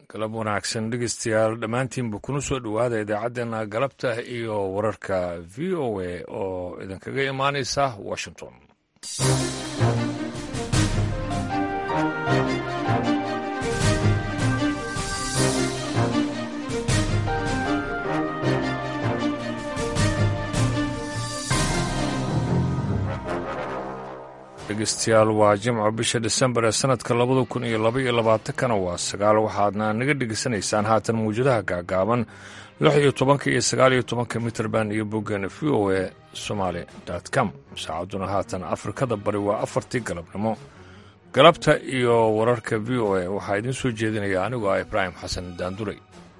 galab wanaagsan dhegeystayaal dhammaantiinba kuna soo dhowaada idaacaddeenna galabta iyo wararka v o a oo idinkaga imaanaysa washington dhegeystayaal waa jimco bisha disembar ee sanadka labada kun iyo laba iyo labaatankana waa sagaal waxaadna naga dhegeysanaysaan haatan mawjadaha gaagaaban lix iyo tobanka iyo sagaal iyo tobanka mitrband iyo boggeena v o a somaali com saacadduna haatan afrikada bari waa afartii galabnimo galabta iyo wararka v o a waxaa idiin soo jeedinaya anigoo ah ibraahim xasan daanduray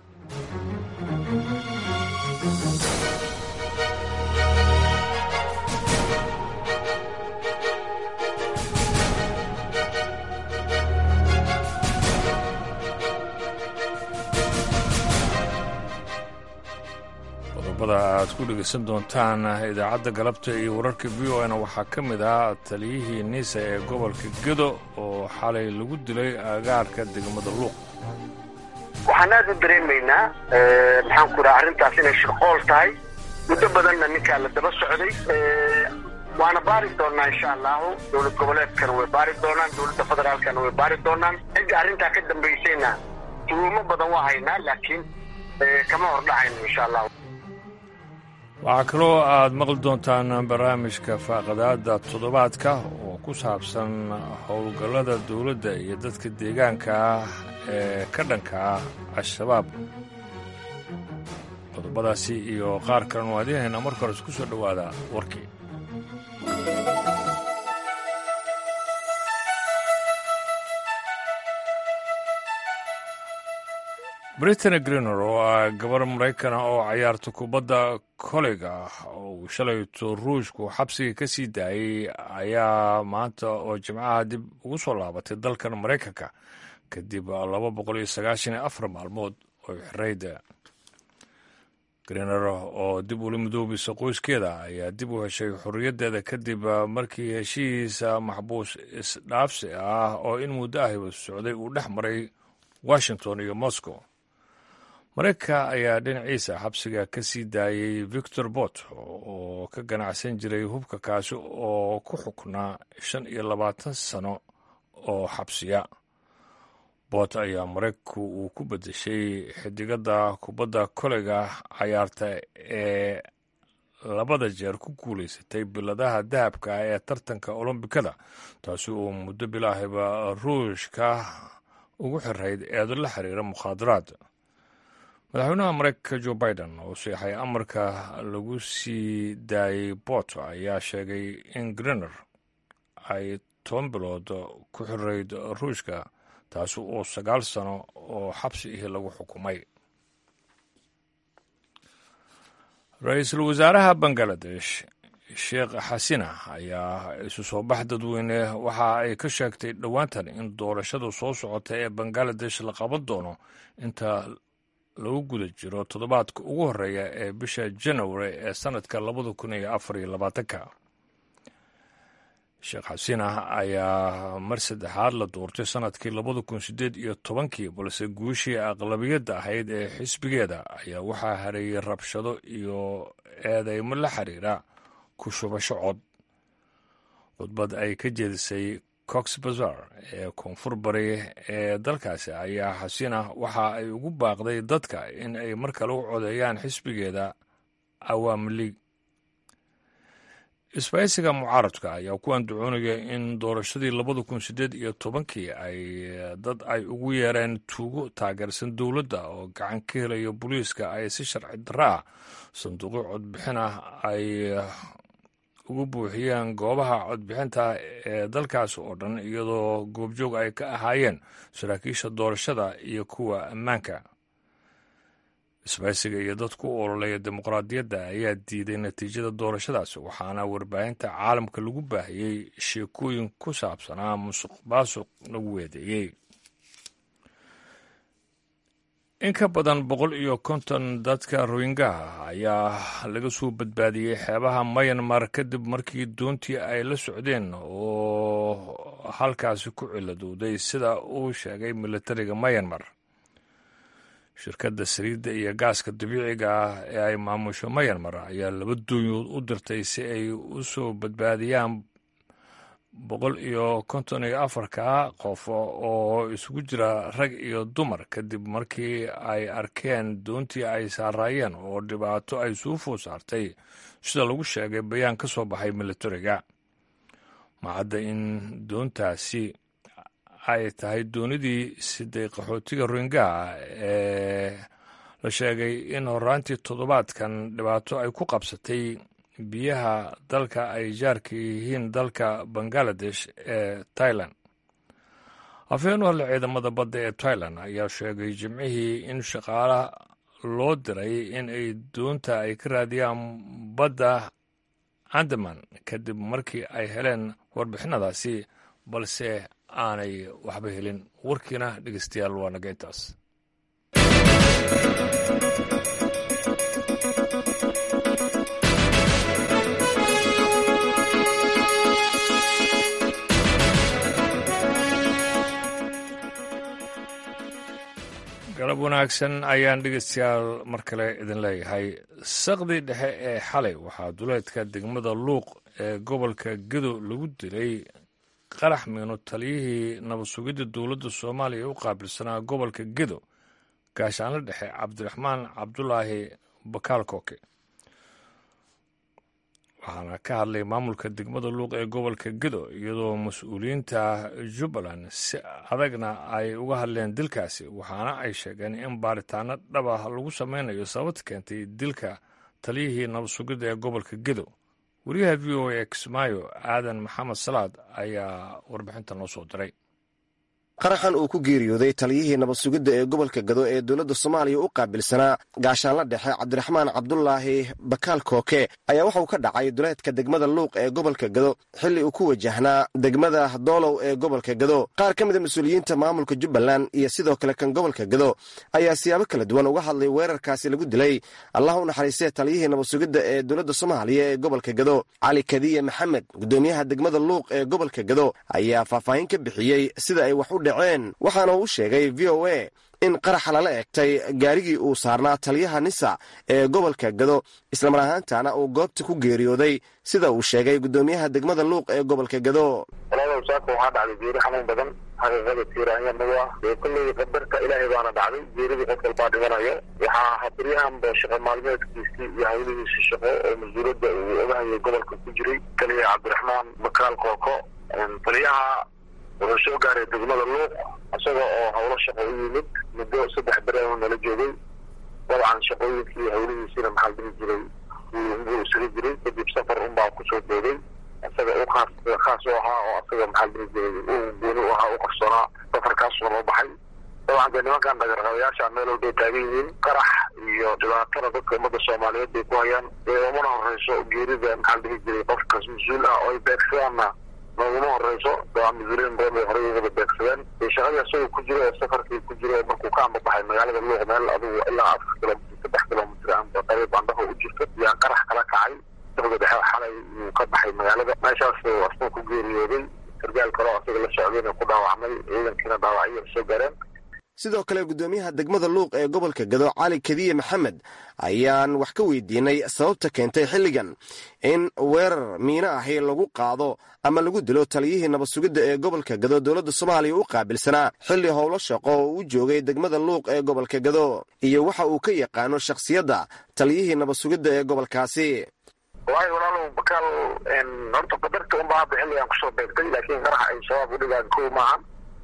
qodobada aad ku dhegeysan doontaan idaacadda galabta iyo wararka v o na waxaa ka mid ah taliyihii niisa ee gobolka gedo oo xalay lagu dilay agaarka degmada luuq waxaan aad u dareemaynaa maxaan ku dhaha arrintaas inay shirqool tahay muddo badanna ninkaa la daba socday waana baari doonaa insha allahu dowlad goboleedkana way baari doonaan dowladda federaalkana way baari doonaan cidda arrintaa ka dambaysayna tuumo badan waa haynaa laakiin kama hordhacayno insha allahu waxaa kaloo aad maqli doontaan barnaamijka faaqadaada toddobaadka oo ku saabsan howlgallada dowladda iyo dadka deegaanka ah ee ka dhanka ah al-shabaab qodobadaasi iyo qaar kalena waa idiin haynaa marka hore isku soo dhowaada warkii brittany greener oo ah gabar maraykan ah oo cayaarta kubadda koleyga oo uu shalayto ruushku xabsiga ka sii daayey ayaa maanta oo jimcaha dib ugu soo laabatay dalkan maraykanka kadib laba boqol iyo sagaashan iyo afar maalmood oo xirayda greener oo dib ula midoobaysa qoyskeeda ayaa dib u heshay xorriyaddeeda kadib markii heshiisa maxbuus isdhaafsi ah oo in muddo ahiba socday uu dhex maray washington iyo moscow maraykanka ayaa dhinaciisa xabsiga ka sii daayey victor bot oo ka ganacsan jiray hubka kaasi oo ku xuknaa shan iyo labaatan sano oo xabsiya bot ayaa maraykanku uu ku bedeshay xidigada kubadda koleyga cayaarta ee labada jeer ku guulaysatay biladaha dahabka ee tartanka olombikada taasi oo muddo bilaahiba ruushka ugu xirayd eedo la xiriira mukhaadaraad madaxweynaha maraykanka jo biden oo seexay amarka lagu sii daayey bot ayaa sheegay in greener ay toban bilood ku xirayd ruushka taasi oo sagaal sano oo xabsi ihi lagu xukumay ra-iisul wasaaraha bangaladesh sheekh xasina ayaa isu soo bax dadweyne waxa ay ka sheegtay dhowaantan in doorashada soo socota ee bangaladesh la qaban doono inta lagu guda jiro toddobaadka ugu horreeya ee bisha janawari ee sannadka labada kun iyo afar iyo labaatanka sheekh xasina ayaa mar saddexaad la doortay sannadkii labada kun siddeed iyo tobankii balse guushii aqlabiyadda ahayd ee xisbigeeda ayaa waxaa hareeyey rabshado iyo eedeymo la xiriira ku shubasho cod khudbad ay ka jeedisay cox bazar ee koonfur bari ee dalkaasi ayaa xasina waxa ay ugu baaqday dadka in ay mar kale u codeeyaan xisbigeeda awaami liig isbaysiga mucaaradka ayaa ku andacoonaya in doorashadii labada kun siddeed iyo tobankii ay dad ay ugu yeereen tuugo taageersan dowladda oo gacan ka helaya booliiska ay si sharci darro ah sanduuqyo codbixin ah ay ugu buuxiyeen goobaha codbixinta ee dalkaas oo dhan iyadoo goobjoog ay ka ahaayeen saraakiisha doorashada iyo kuwa ammaanka isbaysiga iyo dadku u ololeeya dimuqraadiyadda ayaa diiday natiijada doorashadaas waxaana warbaahinta caalamka lagu baahiyey sheekooyin ku saabsanaa musuq maasuq lagu weedeeyey in ka badan boqol iyo konton dadka royingaha ayaa laga soo badbaadiyey xeebaha mayanmar kadib markii doontii ay la socdeen oo halkaasi ku ciladowday sida uu sheegay militariga mayanmar shirkadda saliidda iyo gaaska dabiiciga ah ee ay maamusho mayanmar ayaa laba duunyood u dirtay si ay u soo badbaadiyaan boqol iyo konton iyo afarka qof oo isugu jira rag iyo dumar kadib markii ay arkeen doontii ay saaraayeen oo dhibaato ay suufuu saartay sida lagu sheegay bayaan ka soo baxay militariga macadda in doontaasi ay tahay doonidii siday qaxootiga rohingaha ee la sheegay in horaantii toddobaadkan dhibaato ay ku qabsatay biyaha dalka ay jaarka yihiin dalka bangaladesh ee tailan afhayeen u hadle ciidamada badda ee tailan ayaa sheegay jimcihii in shaqaalaha loo diray in ay doonta ay ka raadiyaan badda andaman kadib markii ay heleen warbixinadaasi balse aanay waxba helin warkiina dhegeystayaal waa naga intaas galab wanaagsan ayaan dhegeystayaal mar kale idin leeyahay saqdii dhexe ee xalay waxaa duleedka degmada luuq ee gobolka gedo lagu dilay qarax miino taliyihii nabad sugidda dowladda soomaaliya u qaabilsanaa gobolka gedo gaashaanle dhexe cabdiraxmaan cabdulaahi bakaal kooke waxaana ka hadlay maamulka degmada luuq ee gobolka gedo iyadoo mas-uuliyiinta jubbaland si adagna ay uga hadleen dilkaasi waxaana ay sheegeen in baaritaano dhaba lagu sameynayo sababta keentay dilka taliyihii nabad sugidda ee gobolka gedo wariyaha v o a kismaayo aadan maxamed salaad ayaa warbixinta noo soo diray qaraxan uu ku geeriyooday taliyihii nabad sugidda ee gobolka gado ee dowladda soomaaliya u qaabilsanaa gaashaanla dhexe cabdiraxmaan cabdulaahi bakaal kooke ayaa waxauu ka dhacay duleedka degmada luuq ee gobolka gado xilli uu ku wajahnaa degmada doolow ee gobolka gado qaar ka mida mas-uuliyiinta maamulka jubbaland iyo sidoo kale kan gobolka gado ayaa siyaabo kala duwan uga hadlay weerarkaasi lagu dilay allah u naxariistee taliyihii nabad sugidda ee dowladda soomaaliya ee gobolka gado cali kadiye maxamed guddoomiyaha degmada luuq ee gobolka gado ayaa faahfaahin ka bixiyey sida ay wax u waxaana uu sheegay v o a in qaraxa lala egtay gaarigii uu saarnaa taliyaha nisa ee gobolka gado islamar ahaantana uu goobta ku geeriyooday sida uu sheegay guddoomiyaha degmada luuq ee gobolka gado walaalow saaka waxaa dhacday geeri xanuun badan xaqiiqada tiiraanya nagu ah dee kolley qadarka ilaahay baana dhacday geeridii qof walbaa dhimanayo waxaa habaryahanba shaqo maalmeedkiisii iyo hawlihiisi shaqo oo mas-uuliyadda uu ogahayay gobolka ku jiray kaliya cabdiraxmaan bakaal kooko taliyaha wuxuu soo gaaray degmada luuq isaga oo howlo shaqo u yimid muddo saddex bere nala joogay dabcan shaqooyinkii hawlihiisina maxaa dhihi jiray wuu isaga jiray kadib safar unbaa kusoo booday isaga u khaas khaas u ahaa oo isaga maxaa dhihi jiray u gooni u ahaa u qarsoonaa safarkaasuna loo baxay dabcan dee nimankan dhagarqabayaasha meel walbay taagan yihiin qarax iyo dhibaatana dadka ummadda soomaaliyeed bay ku hayaan dee umana horeyso geerida maxaa dhihi jiray qofkas mas-uul ah oo ay beegsadaanna nooguma horeyso dabcan mas-uuliyiin badan bay horey ugaba beegsadeen dee shaqadii isagoo ku jira ee safarkii ku jira markuu ka ambabaxay magaalada luuq meel adigu ilaa afar kilomitr saddex kilomitr amba qariib andhaho u jirto yaa qarax kala kacay saqda dhexe xalay uu ka baxay magaalada meeshaas asna ku geeriyooday sargaal kaleo asaga la socdayna ku dhaawacmay ciidankiina dhaawacyo soo gaareen sidoo kale guddoomiyaha degmada luuq ee gobolka gado cali kadiye maxamed ayaan wax ka weydiinay sababta keentay xilligan in weerar miino ahi lagu qaado ama lagu dilo taliyihii nabad sugidda ee gobolka gado dowladda soomaaliya u qaabilsanaa xilli howlo shaqo oo u joogay degmada luuq ee gobolka gado iyo waxa uu ka yaqaano shakhsiyadda taliyihii nabad sugidda ee gobolkaasi walahi walaalow bakaal horta qadarta unbaa hadda xilligan kusoo beegtay laakiin qaraxa ay shabaab u dhigaan kow maahan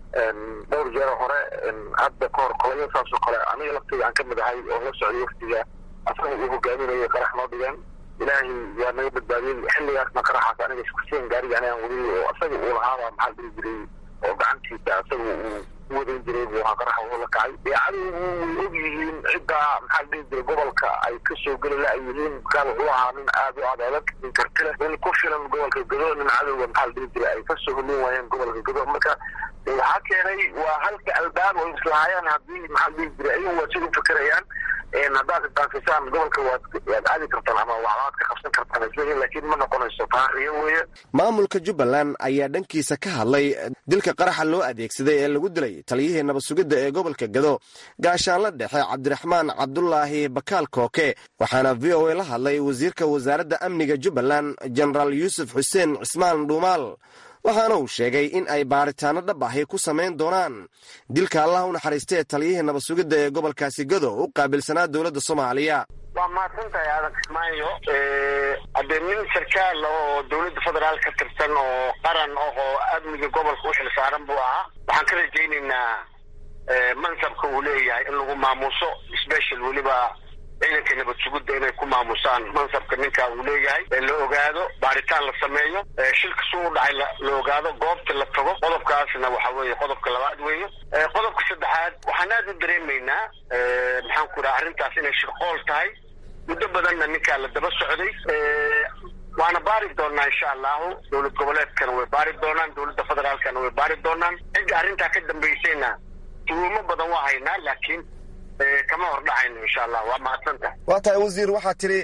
dhowr jeer hore hadda kahor kolayo saasoo kale aniga laftayda aan ka mid ahay oo la socday waftiga asaga uu hogaaminayay qarax noo dhigeen ilaahay waa naga badbaadiyey xilligaasna qaraxaas aniga iskusiin gaariga anigaan wadiyey oo asaga uu lahaabaa maxaa dhihi jiray oo gacantiisa asaga uu u wadan jiray buu ahaa qaraxa uu la kacay deecadu way og yihiin ciddaa maxaa dhihi jiray gobolka ay ka soo geli la ay yihiin bakaal wuxuu ahaa nin aad u aad adag nin karti leh nin ku filan gobolka gado nin cadowga maxaa dhihi jiray ay ka soo helin waayeen gobolka gado marka waxaa keenay waa halka albaab oo islahaayaan haddii maxaa dhihi jiray ayagu waa sida u fakerayaan haddaad isdaafisaan gobolka waad waad aadi kartaan ama waxbaad ka qabsan kartaan isleeyihin laakiin ma noqonayso taariyo weeye maamulka jubbaland ayaa dhankiisa ka hadlay dilka qaraxa loo adeegsaday ee lagu dilay taliyihii nabad sugidda ee gobolka gado gaashaanla dhexe cabdiraxmaan cabdulaahi bakaal kooke waxaana v o a la hadlay wasiirka wasaaradda amniga jubbaland jenaraal yuusuf xuseen cismaan dhuumaal waxaana uu sheegay in ay baaritaano dhab ahi ku samayn doonaan dilka allah u naxariistee taliyihii nabad sugidda ee gobolkaasi gado u qaabilsanaa dowladda soomaaliya waa mahadsantahay aadan kismaayo haddee nin sarkaal oo dowladda federaal ka tirsan oo qaran ah oo amniga gobolka u xil saaran buu ahaa waxaan ka rajaynaynaa mansabka uu leeyahay in lagu maamuuso special weliba ciidanka nabad sugidda inay ku maamusaan mansabka ninka uu leeyahay la ogaado baaritaan la sameeyo shilka suu u dhacay la ogaado goobta la tago qodobkaasna waxa weeye qodobka labaad weeye qodobka saddexaad waxaan aad u dareemaynaa maxaan ku dhaha arrintaas inay shirqool tahay muddo badanna ninkaa la daba socday waana baari doonaa insha allahu dowlad goboleedkana way baari doonaan dowladda federaalkana way baari doonaan cidda arrintaa ka dambaysayna tuhuumo badan waa haynaa laakiin kama hordhacayno insha allah waa mahadsantahay waa tahay wasiir waxaa tidhi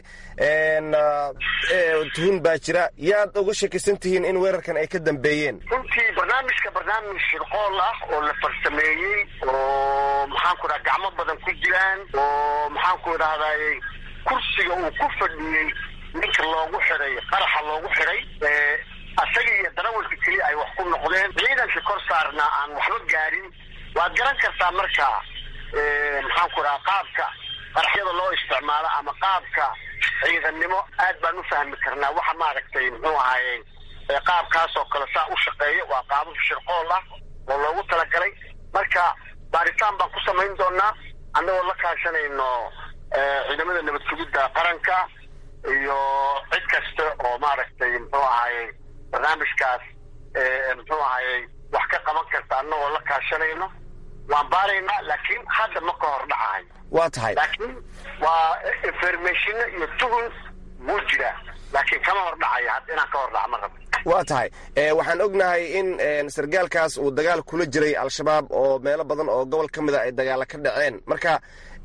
tuhun baa jira yaad uga shakisan tihiin in weerarkan ay ka dambeeyeen runtii barnaamijka barnaamij shirqool ah oo la farsameeyey oo maxaan ku dhaha gacmo badan ku jiraan oo maxaan ku idhahdaye kursiga uu ku fadhiyey ninka loogu xiday qaraxa loogu xiday asaga iyo darawalka keliya ay wax ku noqdeen ciidanka kor saarnaa aan waxba gaarin waad garan kartaa markaa maxaan ku dhaha qaabka qaraxyada loo isticmaalo ama qaabka ciidannimo aad baan u fahmi karnaa waxa maaragtay muxuu ahaaye qaabkaas oo kale saa u shaqeeya waa qaabab shirqool ah oo loogu talagalay marka baaritaan baan ku samayn doonaa annagoo la kaashanayno ciidamada nabad sugidda qaranka iyo cid kasta oo maaragtay muxuu ahaaye barnaamijkaas muxuu ahaaye wax ka qaban karta annagoo la kaashanayno waan baaraynaa laakiin hadda ma ka hor dhacayo waa tahay laakiin waa informationo iyo tuhun wuu jiraa laakiin kama hor dhacayo hadda inaan ka hor dhaca ma rabo waa tahay waxaan ognahay in sargaalkaas uu dagaal kula jiray al-shabaab oo meelo badan oo gobol ka mida ay dagaala ka dhaceen marka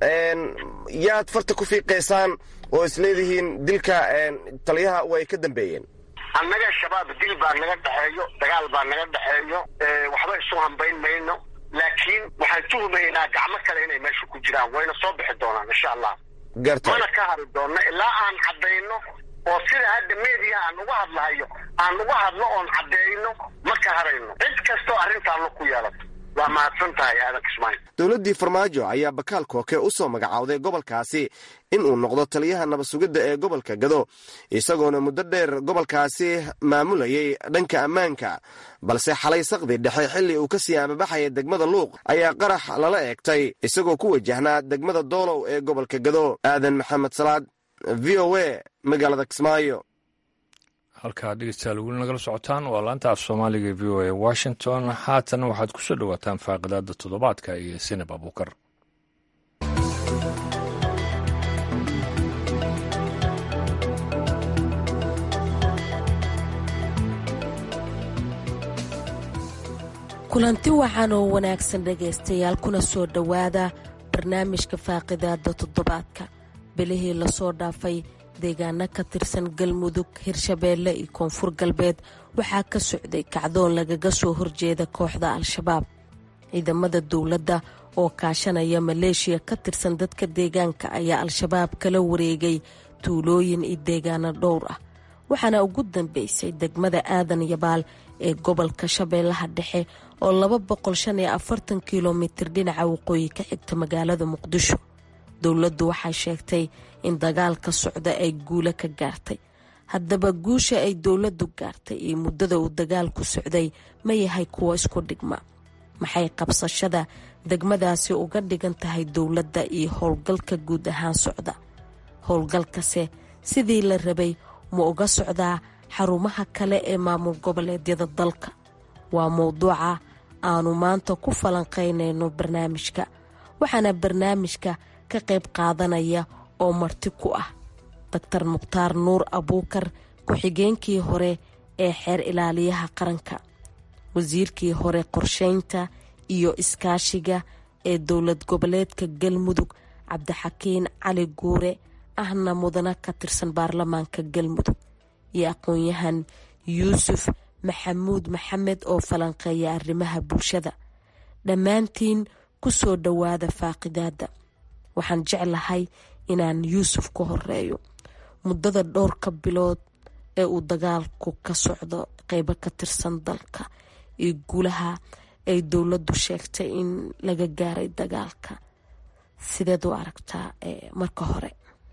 yaad farta ku fiiqaysaan oo isleedihiin dilka taliyaha way ka dambeeyeen annaga shabaab dil baa naga dhexeeyo dagaal baa naga dhexeeyo waxba isu hambayn mayno laakiin waxaan tuhumaynaa gacmo kale inay meesha ku jiraan wayna soo bixi doonaan insha allah garta mana ka hari doonno ilaa aan caddayno oo sida hadda media aan uga hadlahayo aan uga hadlo oon caddeeyno ma ka harayno cid kastoo arrintaanla ku yeelato waa mahadsan tahay aadan kismaayo dowladdii farmaajo ayaa bakaal kooke u soo magacowday gobolkaasi in uu noqdo taliyaha nabad sugidda ee gobolka gado isagoona muddo dheer gobolkaasi maamulayay dhanka ammaanka balse xalay saqdi dhexe xilli uu ka sii amabaxaya degmada luuq ayaa qarax lala eegtay isagoo ku wajahnaa degmada doolow ee gobolka gado aadan maxamed salaad v o a magaalada kismaayo halkaa dhegeystayaal weli nagala socotaan waa laanta af soomaaliga v o a washington haatan waxaad ku soo dhowaataan faaqidaada toddobaadka iyo sinab abuukar kulanti wacan oo wanaagsan dhegaystayaal kuna soo dhowaada barnaamijka faaqidaada toddobaadka bilihii lasoo dhaafay deegaano ka tirsan galmudug hirshabeelle iyo koonfur galbeed waxaa ka socday kacdoon lagaga soo horjeeda kooxda al-shabaab ciidamada dowladda oo kaashanaya maleeshiya ka tirsan dadka deegaanka ayaa al-shabaab kala wareegay tuulooyin iyo deegaano dhowr ah waxaana ugu dambeysay degmada aadan yabaal ee gobolka shabeellaha dhexe oo laba boqol shan iyo afartan kilomitir dhinaca waqooyi ka xigta magaalada muqdisho dowladdu waxay sheegtay in dagaalka socda ay guulo ka gaartay haddaba guusha ay dowladdu gaartay iyo muddada uu dagaalku socday ma yahay kuwo isku dhigma maxay qabsashada degmadaasi uga dhigan tahay dowladda iyo howlgalka guud ahaan socda howlgalkase sidii la rabay ma uga socdaa xarumaha kale ee maamul goboleedyada dalka waa mowduuca aanu maanta ku falanqaynayno barnaamijka waxaana barnaamijka ka qayb qaadanaya oo marti ku ah doctor mukhtaar nuur abuukar ku-xigeenkii hore ee xeer ilaaliyaha qaranka wasiirkii hore qorsheynta iyo iskaashiga ee dowlad goboleedka galmudug cabdixakiin cali guure ahna mudana ka tirsan baarlamaanka galmudug iyo aqoon-yahan yuusuf maxamuud maxamed oo falanqeeya arrimaha bulshada dhammaantiin ku soo dhowaada faaqidaada waxaan jeclahay inaan yuusuf ka horeeyo muddada dhowrka bilood ee uu dagaalku ka socdo qeybo ka tirsan dalka iyo guulaha ay dowladdu sheegtay in laga gaaray dagaalka sideed u aragtaa marka hore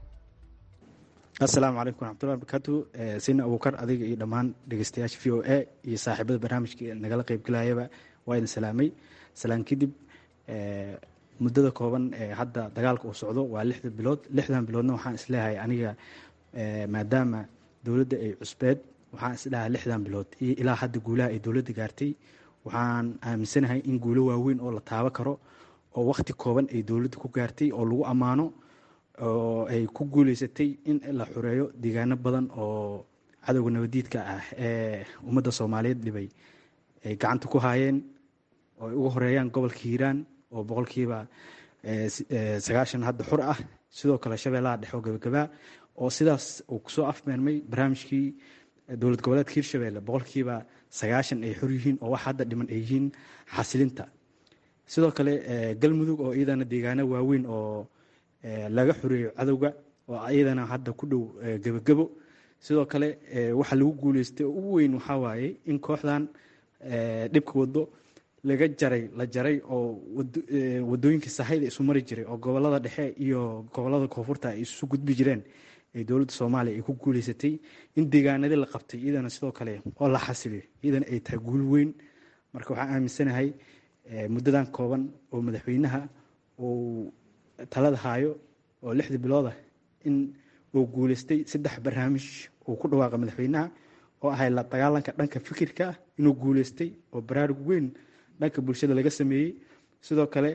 assalaamu calaykum waraxmatullahi barakaatu sina abuukar adiga iyo dhammaan dhegeystayaasha v o a iyo saaxiibada barnaamijka nagala qeybgalayaba waa idin salaamay salaan kadib muddada kooban ee hadda dagaalka uu socdo waa lixda bilood lixdan biloodna waxaan isleeyahay aniga maadaama dowladda ay cusbeed waxaan isdhahaa lixdan bilood iyo ilaa hadda guulaha ay dowladda gaartay waxaan aaminsanahay in guulo waaweyn oo la taabo karo oo wakhti kooban ay dowladda ku gaartay oo lagu ammaano oo ay ku guuleysatay in la xureeyo deegaano badan oo cadowga nabadiidka ah ee ummadda soomaaliyeed dhibay ay gacanta ku haayeen oo ay uga horeeyaan gobolka hiiraan oo boqolkiiba sagaashan hadda xur ah sidoo kale shabeellaha dhexe oo gabagabaa oo sidaas uu kusoo afmeermay barnaamijkii dowlad goboleedka hirshabeelle boqolkiiba sagaashan ay xor yihiin oo wax hadda dhiman ay yihiin xasilinta sidoo kale galmudug oo iyadana deegaano waaweyn oo laga xoreeyo cadowga oo iyadana hadda ku dhow gebagabo sidoo kale waxa lagu guuleystay oo ugu weyn waxaa waaye in kooxdan dhibka wado laga jaray la jaray oo wadooyinka sahayda isu mari jiray oo gobolada dhexe iyo gobolada koonfurta ay isu gudbi jireen ee dowladda soomaaliya ay ku guuleysatay in deegaanadii la qabtay iyadana sidoo kale oo la xasiliyo iyadana ay tahay guul weyn marka waxaan aaminsanahay muddadan kooban oo madaxweynaha uu talada haayo oo lixda bilooda in uu guuleystay saddex barnaamij uu ku dhawaaqa madaxweynaha oo ahay la dagaalanka dhanka fikirka inuu guuleystay oo baraarug weyn dhanka bulshada laga sameeyey sidoo kale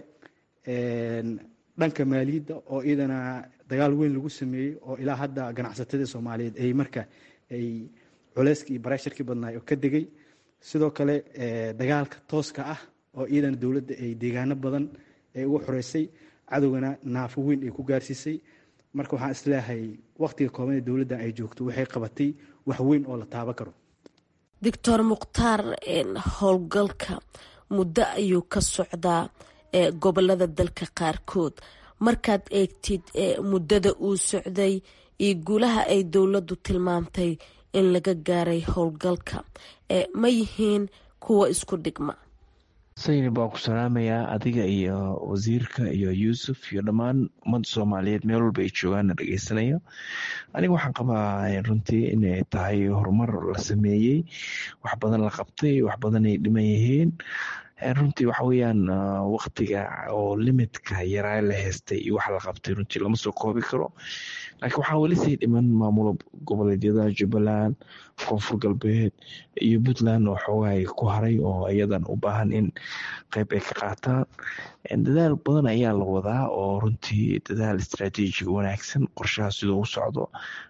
dhanka maaliyadda oo iyadana dagaal weyn lagu sameeyey oo ilaa hadda ganacsatada soomaaliyeed ay marka ay culeyskii iyo bareesharkii badnaay oo ka degay sidoo kale dagaalka tooska ah oo iyadana dowladda ay deegaano badan ay uga xoreysay cadowgana naafo weyn ay ku gaarsiisay marka waxaan isleeyahay wakhtiga kooban ee dowladda ay joogto waxay qabatay wax weyn oo la taaban karo doctor mukhtaar howlgalka muddo ayuu ka socdaa gobolada dalka qaarkood markaad eegtid muddada uu socday iyo guulaha ay dowladdu tilmaamtay in laga gaaray howlgalka ma yihiin kuwa isku dhigma sayni baan ku salaamayaa adiga iyo wasiirka iyo yuusuf iyo dhammaan ummadda soomaaliyeed meel walba ay joogaanna dhegeysanayo aniga waxaan qabaa runtii inay tahay horumar la sameeyey wax badan la qabtay wax badan ay dhiman yihiin runtii waxa weyaan waktiga oo limitka yaraa la heystay iyo waxa la qabtay runtii lama soo koobi karo laakiin waxaa weli sii dhiman maamulo goboleedyada jubbaland koonfur galbeed iyo puntland oo xoogaay ku haray oo iyadan u baahan in qeyb ay ka qaataan dadaal badan ayaa la wadaa oo runtii dadaal istraatiijiga wanaagsan qorshaha siduu u socdo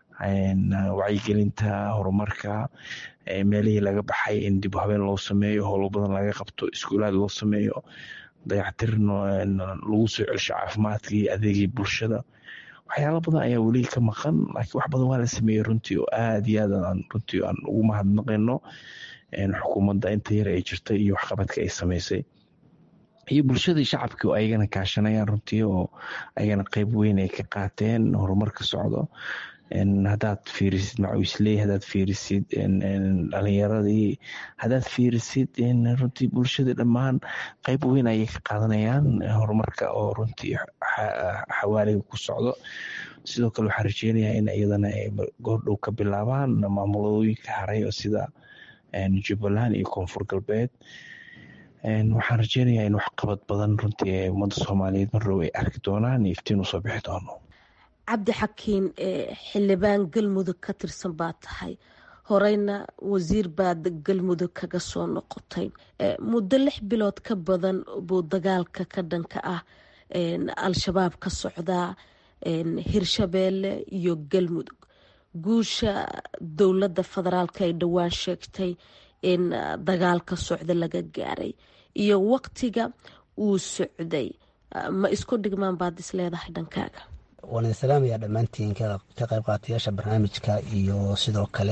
wacyigelinta horumarka meelihii laga baxay in dib habeen loo sameeyo howlo badan laga qabto iskuulaad loo sameeyo dayactir lagu soo celsho caafimaadkii adeegii bulshada waxyaala badan ayaa weli ka maqan laakiin wax badan waa la sameeyey runtii oo aad iyo aad aan runtii aan ugu mahadnaqayno xukuumadda inta yar ay jirtay iyo waxqabadka ay sameysay iyo bulshadii shacabkii oo ayagana kaashanayaan runtii oo ayagana qeyb weyn ay ka qaateen horumarka socdo hadaad fiirisid macuisley hadaad fiirisid dhalinyaradii hadaad fiirisid runtii bulshada dhammaan qeyb weyn ayay ka qaadanayaan horumarka oo runtii xawaaliga ku socdo sidoo kale waxaan rajeynayaa in iyadana ay goordhow ka bilaabaan maamulooyinka haray oo sida jubbaland iyo koonfur galbeed waxaan rajeynayaa in waxqabad badan runtii ee ummadda soomaaliyeed marrow ay arki doonaan iyo iftiin usoo bixi doono cabdi xakiin xildhibaan galmudug ka tirsan baa tahay horeyna wasiir baad galmudug kaga soo noqotay muddo lix bilood ka badan buu dagaalka ka dhanka ah al-shabaab ka socdaa hirshabeelle iyo galmudug guusha dowladda federaalk ay dhowaan sheegtay in dagaalka socda laga gaaray iyo waqtiga uu socday ma isku dhigmaan baad is leedahay dhankaaga waan idin salaamayaa dhammaantiin ka qayb qaatayaasha barnaamijka iyo sidoo kale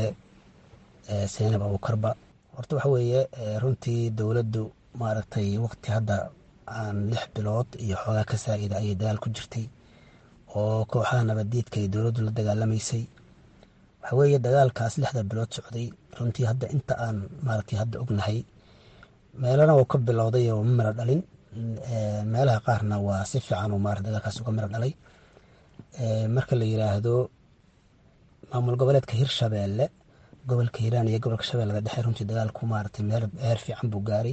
seynab abuukarba horta waxa weeye runtii dowladdu maaragtay waqti hadda aan lix bilood iyo xoogaa ka saa-ida ayay dagaal ku jirtay oo kooxaha nabaddiidka ay dowladdu la dagaalamaysay waxa weeye dagaalkaas lixda bilood socday runtii hadda inta aan maaragtay hadda ognahay meelana wuu ka bilowday oo ma miro dhalin meelaha qaarna waa si fiican uu maarata dagaalkaas uga miro dhalay marka la yiraahdo maamul goboleedka hirshabeelle gobolka hiiraan iyo gobolka shabeellada dhexe runtii dagaalku maaragtay meel heer fiican buu gaaray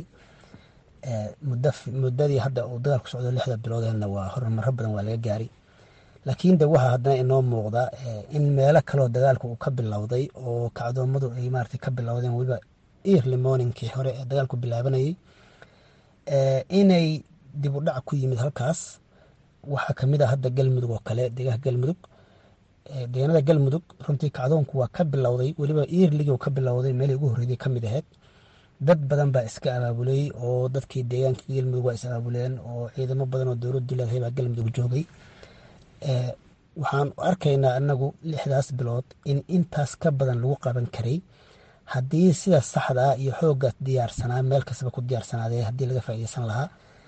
muddadii hadda uu dagaalku socdo lixda biloodeenna waa horumaro badan waa laga gaaray laakiin de waxaa haddana inoo muuqda in meelo kaleo dagaalku uu ka bilowday oo kacdoomadu ay maarata ka bilowdeen weliba early morningkii hore ee dagaalku bilaabanayay inay dib u dhac ku yimid halkaas waxaa kamid a hadda galmudug oo kale deegaanka galmudug deegaanada galmudug runtii kacdoonku waa ka bilowday weliba earligii ka bilowday meelii ugu horreeyay kamid ahayd dad badan baa iska abaabulay oo dadkii deegaanka galmudug waa is abaabuleen oo ciidamo badan oo dowladdu leedahay baa galmudug joogay waxaan arkaynaa anagu lixdaas bilood in intaas ka badan lagu qaban karay haddii sida saxda ah iyo xooga diyaarsanaa meel kastaba ku diyaarsanaadee haddii laga faaideysan lahaa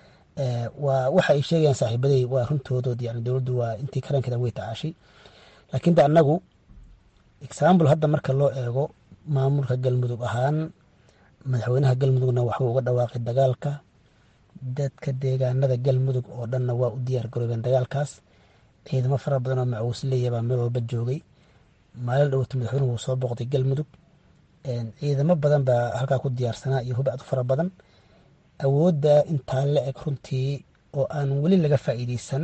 waa waxa ay sheegayaan saaxiibaday waa runtoodood yani dowladdu waa intii karankeeda way tacaashay laakiin de anagu example hadda marka loo eego maamulka galmudug ahaan madaxweynaha galmudugna waxbuu uga dhawaaqay dagaalka dadka deegaanada galmudug oo dhanna waa u diyaar garoobeen dagaalkaas ciidamo fara badan oo macuusleeya baa meel walba joogay maalin dhowta madaxweynuhu wuu soo booqday galmudug ciidamo badan baa halkaa ku diyaarsanaa iyo hubacdu fara badan awoodda intaa la eg runtii oo aan weli laga faa'iideysan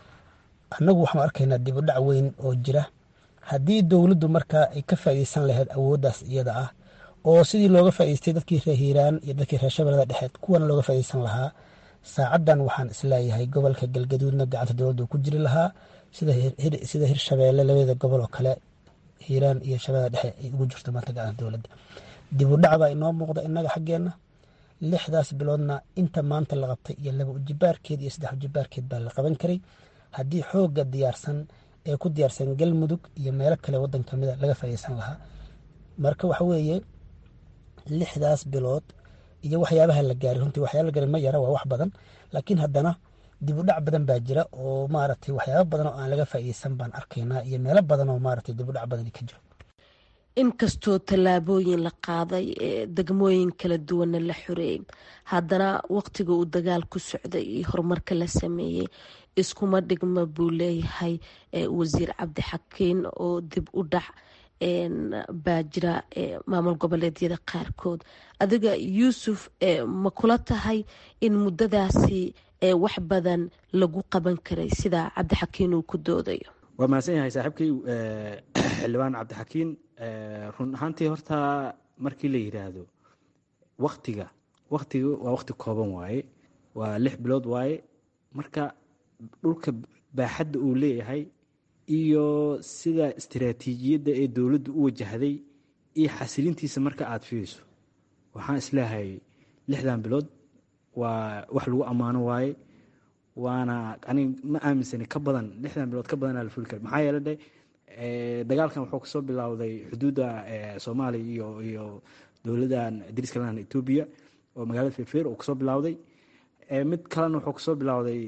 annagu waxaanu arkaynaa dib u dhac weyn oo jira haddii dowladdu markaa ay ka faa'iideysan lahayd awooddaas iyada ah oo sidii looga faa'ideystay dadkii reer hiiraan iyo dadkii reer shabeellada dhexeed kuwana looga faa'iideysan lahaa saacaddan waxaan isleeyahay gobolka galgaduudna gacanta dowladda uu ku jiri lahaa sida hirshabeelle labada gobol oo kale hiiraan iyo shabeellada dhexe ay ugu jirto maanta gacanta dowladda dib u dhac baa inoo muuqda innaga xaggeenna lixdaas biloodna inta maanta la qabtay iyo laba ujibaarkeed iyo saddex ujibaarkeed baa la qaban karay haddii xoogga diyaarsan ee ku diyaarsan galmudug iyo meelo kale waddan kamida laga faa'iideysan lahaa marka waxa weeye lixdaas bilood iyo waxyaabaha la gaaray runtii waxyaaba la gaaray ma yara waa wax badan laakiin haddana dib u dhac badan baa jira oo maaragtay waxyaaba badan oo aan laga faa'iideysan baan arkaynaa iyo meelo badan oo maaragtay dib u dhac badani ka jiro inkastoo tallaabooyin la qaaday ee degmooyin kala duwanna la xoreeyey haddana waqtiga uu dagaal ku socday iyo horumarka la sameeyey iskuma dhigma buu leeyahay wasiir cabdixakiin oo dib u dhac baa jira maamul goboleedyada qaarkood adiga yuusuf ma kula tahay in muddadaasi wax badan lagu qaban karay sida cabdixakiin uu ku doodayo waa mahadsan yahay saaxiibkay xildhibaan cabdixakiin run ahaantii horta markii la yidhaahdo waktiga waktiga waa wakti kooban waaye waa lix bilood waaye marka dhulka baaxadda uu leeyahay iyo sida istiraatiijiyadda ee dowladdu u wajahday iyo xasilintiisa marka aada fiiriso waxaan isleehay lixdan bilood waa wax lagu ammaano waaye waana anig ma aaminsani ka badan lixdan bilood ka badanaa la fuli kara maxaa yeele de dagaalkan wuxuu kasoo bilowday xuduudda soomaaliya iyo iyo dowladdan dariska lahan etoobiya oo magaalada fefer uu kasoo bilowday mid kalena wuxuu kasoo bilowday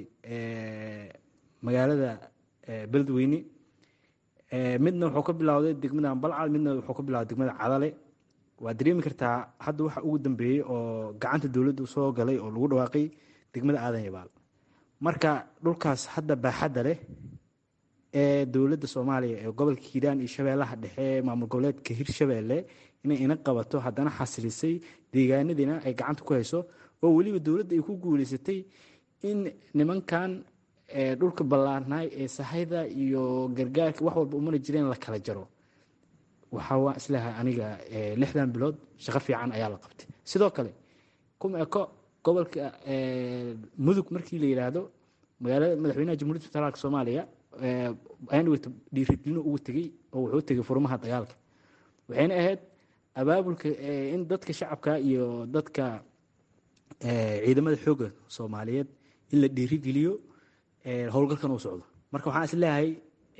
magaalada beledweyne midna wuxuu ka bilowday degmada balcad midna wuxuu ka bilowday degmada cadale waa dareemi kartaa hadda waxa ugu dambeeyey oo gacanta dowladdu soo galay oo lagu dhawaaqay degmada aadan yabaal marka dhulkaas hadda baaxadda leh ee dowladda soomaaliya ee gobolka hiiraan iyo shabeellaha dhexe maamul goboleedka hirshabeelle inay ina qabato haddana xasilisay deegaanadiina ay gacanta ku hayso oo weliba dowladda ay ku guuleysatay in nimankan dhulka ballaarnaay ee sahayda iyo gargaarka wax walba umana jireen la kala jaro waxaa waa isleehay aniga lixdan bilood shaqo fiican ayaa la qabtay sidoo kale kuma eko gobolka mudug markii la yidhaahdo magaalada madaxweynaha jamhuuriyadda federaalka soomaaliya ayaan wata dhiirigelino ugu tegey oo wuxuu tegey furmaha dagaalka waxayna ahayd abaabulka in dadka shacabka iyo dadka ciidamada xoogga soomaaliyeed in la dhiirigeliyo howlgalkan uu socdo marka waxaan is leeyahay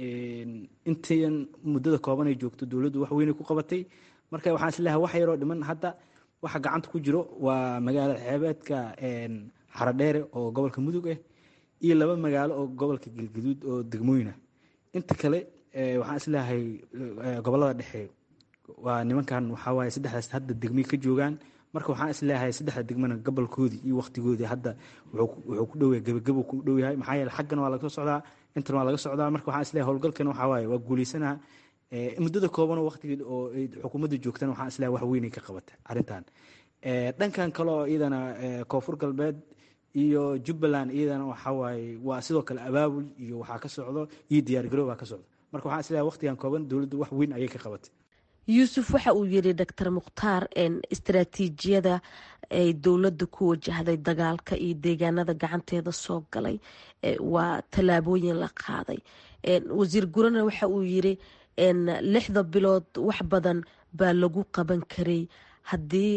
intan muddada kooban ay joogto dowladdu wax weynay ku qabatay marka waxaan is leeyahay wax yaroo dhiman hadda waxa gacanta ku jiro waa magaalada xeebeedka xaradheere oo gobolka mudug ah iyo laba magaalo oo gobolka galgaduud oo degmooyinah inta kale waxaan isleeyahay gobolada dhexe waa nimankan waxawaaye saddexdaas hadda degmay ka joogaan marka waxaan isleeyahay saddexda degmana gobolkoodii iyo waktigoodii hadda wuxuu ku dhow yahay gebagabo ku dhow yahay maxaa yeele xaggan waa laga socdaa intan waa laga socdaa marka waxaan isleeyahay howlgalkan waxaa waaye waa guuleysanaha muddada koobanoo waktigii oo xukuumadda joogtana waxaan isleeyahay wax weynay ka qabata arrintan dhankan kale oo iyadana koonfur galbeed iyo jubbaland iyadana waxaa waaye waa sidoo kale abaabul iyo waxaa ka socdo iyo diyaargarow baa ka socdo marka waxaan isleeyahay waktigan kooban dowladdu wax weyn ayay ka qabatay yuusuf waxa uu yidhi doctor mukhtaar istaraatiijiyada ay dowladda ku wajahday dagaalka iyo deegaanada gacanteeda soo galay waa tallaabooyin la qaaday wasiir gurana waxa uu yidhi lixda bilood wax badan baa lagu qaban karay haddii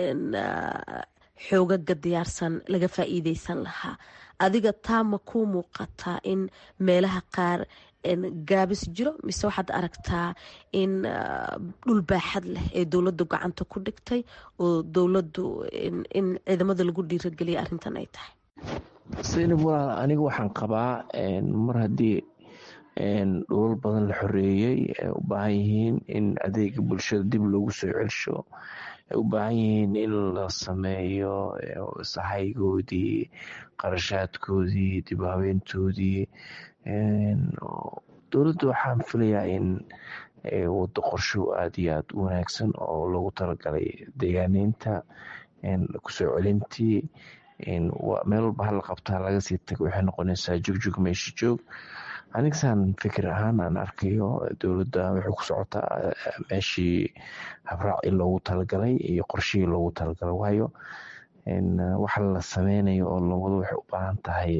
xoogaga diyaarsan laga faa'iideysan lahaa adiga taa ma kuu muuqataa in meelaha qaar gaabis jiro mise waxaad aragtaa in dhul baaxad leh ee dowladdu gacanta ku dhigtay oo dowladdu in ciidamada lagu dhiirageliya arrintan ay tahay saynab walaal aniga waxaan qabaa mar haddii dhulal badan la xoreeyey ay u baahan yihiin in adeega bulshada dib loogu soo celsho ay u baahan yihiin in la sameeyo sahaygoodii qarashaadkoodii dib u habeentoodii dowladda waxaan filayaa in waddo qorsho aada iyo aada u wanaagsan oo loogu talagalay deegaaneynta kusoo celintii meel walba hala qabtaa laga sii tago waxay noqonaysaa jogjog meesha joog anigsaan fikir ahaan aan arkayo dowladda waxay ku socotaa meeshii habraaci loogu talagalay iyo qorshihii loogu talagalay waayo waxa la sameynayo oo lowado waxay u baahan tahay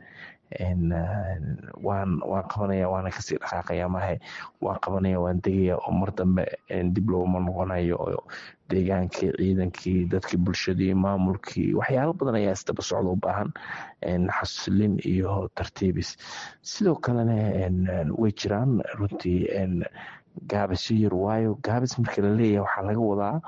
waan waan qabanaya waana kasii dhaqaaqaya mahe waan qabanaya waan degaya oo mar dambe dib looma noqonayo oo deegaankii ciidankii dadkii bulshadii maamulkii waxyaalo badan ayaa isdaba socda u baahan xasilin iyo tartiibis sidoo kalena way jiraan runtii gaabisyo yar waayo gaabis marka la leeyahay waxaa laga wadaa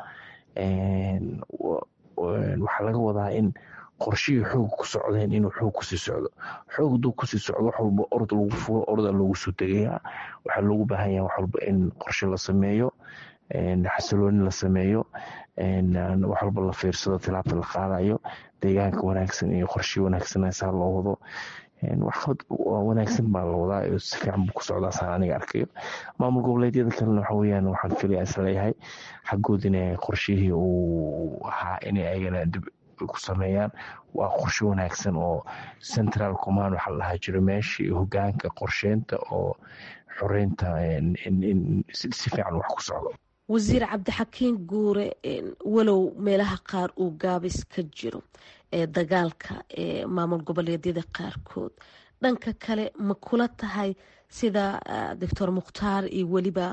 waxaa laga wadaa in qorshihii xoog ku socdeen inuu xoog kusii socdo xoog haduu kusii socdo wax walba orod lagu fulo oroda loogu soo degayaa waxaa loogu baahan yaha wax walba in qorshe la sameeyo xasilooni la sameeyo wax walba la fiirsado tilaabta la qaadayo deegaanka wanaagsan iyo qorshe wanaagsan saa loo wado waxqabad wanaagsan baa la wadaa si fiican buu ku socdaa saan aniga arkayo maamul goboleedyada kalena waxa weyaan waxaan filaya isleeyahay xaggoodina qorshihii uu ahaa inay ayagana dib ku sameeyaan waa qorshe wanaagsan oo central command waxaa la dhahaa jiro meeshii hogaanka qorsheynta oo xoreynta si fiican wax ku socdo wasiir cabdixakiin guure walow meelaha qaar uu gaabis ka jiro ee dagaalka ee maamul goboleedyada qaarkood dhanka kale ma kula tahay sida doctor mukhtaar iyo weliba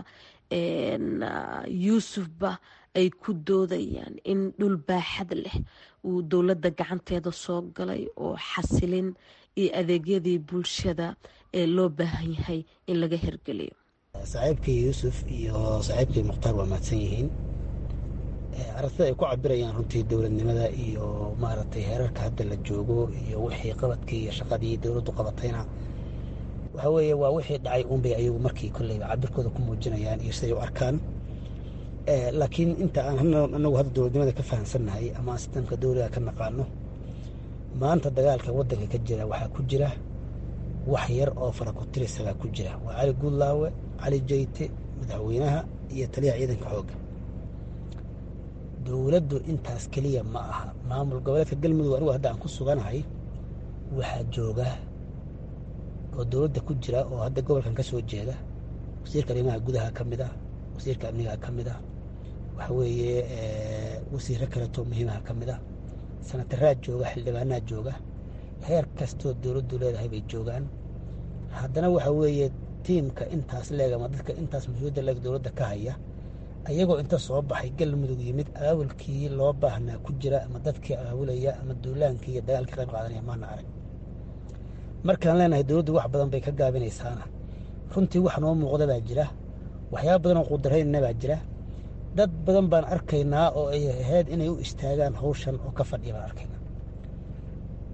yuusufba ay ku doodayaan in dhul baaxad leh uu dowladda gacanteeda soo galay oo xasilin iyo adeegyadii bulshada ee loo baahan yahay in laga hirgeliyo saaxiibkii yuusuf iyo saaxiibkii mukhtaar waa mahadsan yihiin aragtida ay ku cabirayaan runtii dowladnimada iyo maaragtay heerarka hadda la joogo iyo wixii qabadkii iyo shaqadii dowladdu qabatayna waxa weeye waa wixii dhacay unbay ayagu markii kolleyba cabirkooda ku muujinayaan iyo siday u arkaan laakiin inta aan anagu hadda dowladnimada ka fahamsannahay ama aan sistamka dowliga ka naqaano maanta dagaalka waddanka ka jira waxaa ku jira wax yar oo farakutirisagaa ku jira waa cali guudlaawe cali jayte madaxweynaha iyo taliyaha ciidanka xoogga dowladdu intaas keliya ma aha maamul goboleedka galmudug anigu hadda aan ku suganahay waxaa jooga oo dowladda ku jira oo hadda gobolkan ka soo jeeda wasiirka arrimaha gudaha ka mid ah wasiirka amniga ka mid ah waxa weeye wasiiro kaleto muhiimaha ka mid ah sanataraa jooga xildhibaanaa jooga heer kastoo dowladdu leedahay bay joogaan haddana waxa weeye tiimka intaas leeg ama dadka intaas mas-uuliyadda leeg dowladda ka haya ayagoo inta soo baxay galmudug yimid aawilkii loo baahnaa ku jira ama dadkii aawilaya ama duulaankii iyo dagaalkii qayb qaadanaya maana arag markaan leenahay dowladdu wax badan bay ka gaabinaysaana runtii wax noo muuqda baa jira waxyaaba badan oo qudarayna baa jira dad badan baan arkaynaa oo ay ahayd inay u istaagaan hawshan oo ka fadhiya baan arkaynaa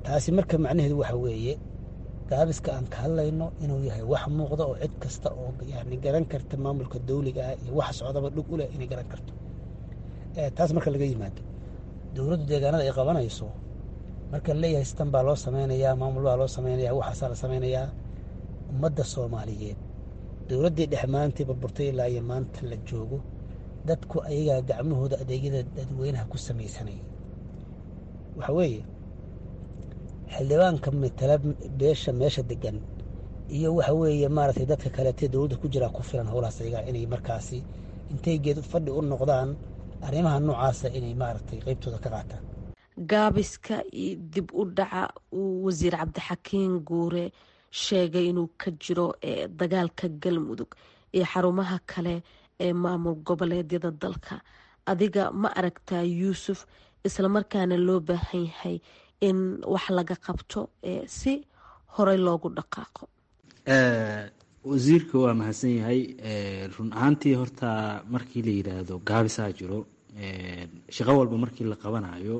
taasi marka macnaheedu waxa weeye gaabiska aan ka hadlayno inuu yahay wax muuqda oo cid kasta oo yani garan karta maamulka dawliga ah iyo wax socdaba dhug u leh inay garan karto taas marka laga yimaado dowladdu deegaanada ay qabanayso marka laleeyahay sistan baa loo sameynayaa maamul baa loo sameynaya waxaasaa la sameynayaa ummadda soomaaliyeed dowladdii dhex maantii burburtay ilaa iyo maanta la joogo dadku ayagaa gacmahooda adeegyada dadweynaha ku samaysanayay waxa weeye xildhibaanka matala beesha meesha degan iyo waxa weeye maaragtay dadka kaleetee dowladda ku jiraa ku filan howlahaas ayagaa inay markaasi intay geed fadhi u noqdaan arrimaha noocaasa inay maaragtay qeybtooda ka qaataan gaabiska iyo dib u dhaca uu wasiir cabdixakiin guure sheegay inuu ka jiro dagaalka galmudug iyo xarumaha kale ee maamul goboleedyada dalka adiga ma aragtaa yuusuf islamarkaana loo baahan yahay in wax laga qabto si horey loogu dhaqaaqo wasiirka waa mahadsan yahay run ahaantii horta markii la yidhaahdo gaabisaa jiro shaqo walba markii la qabanayo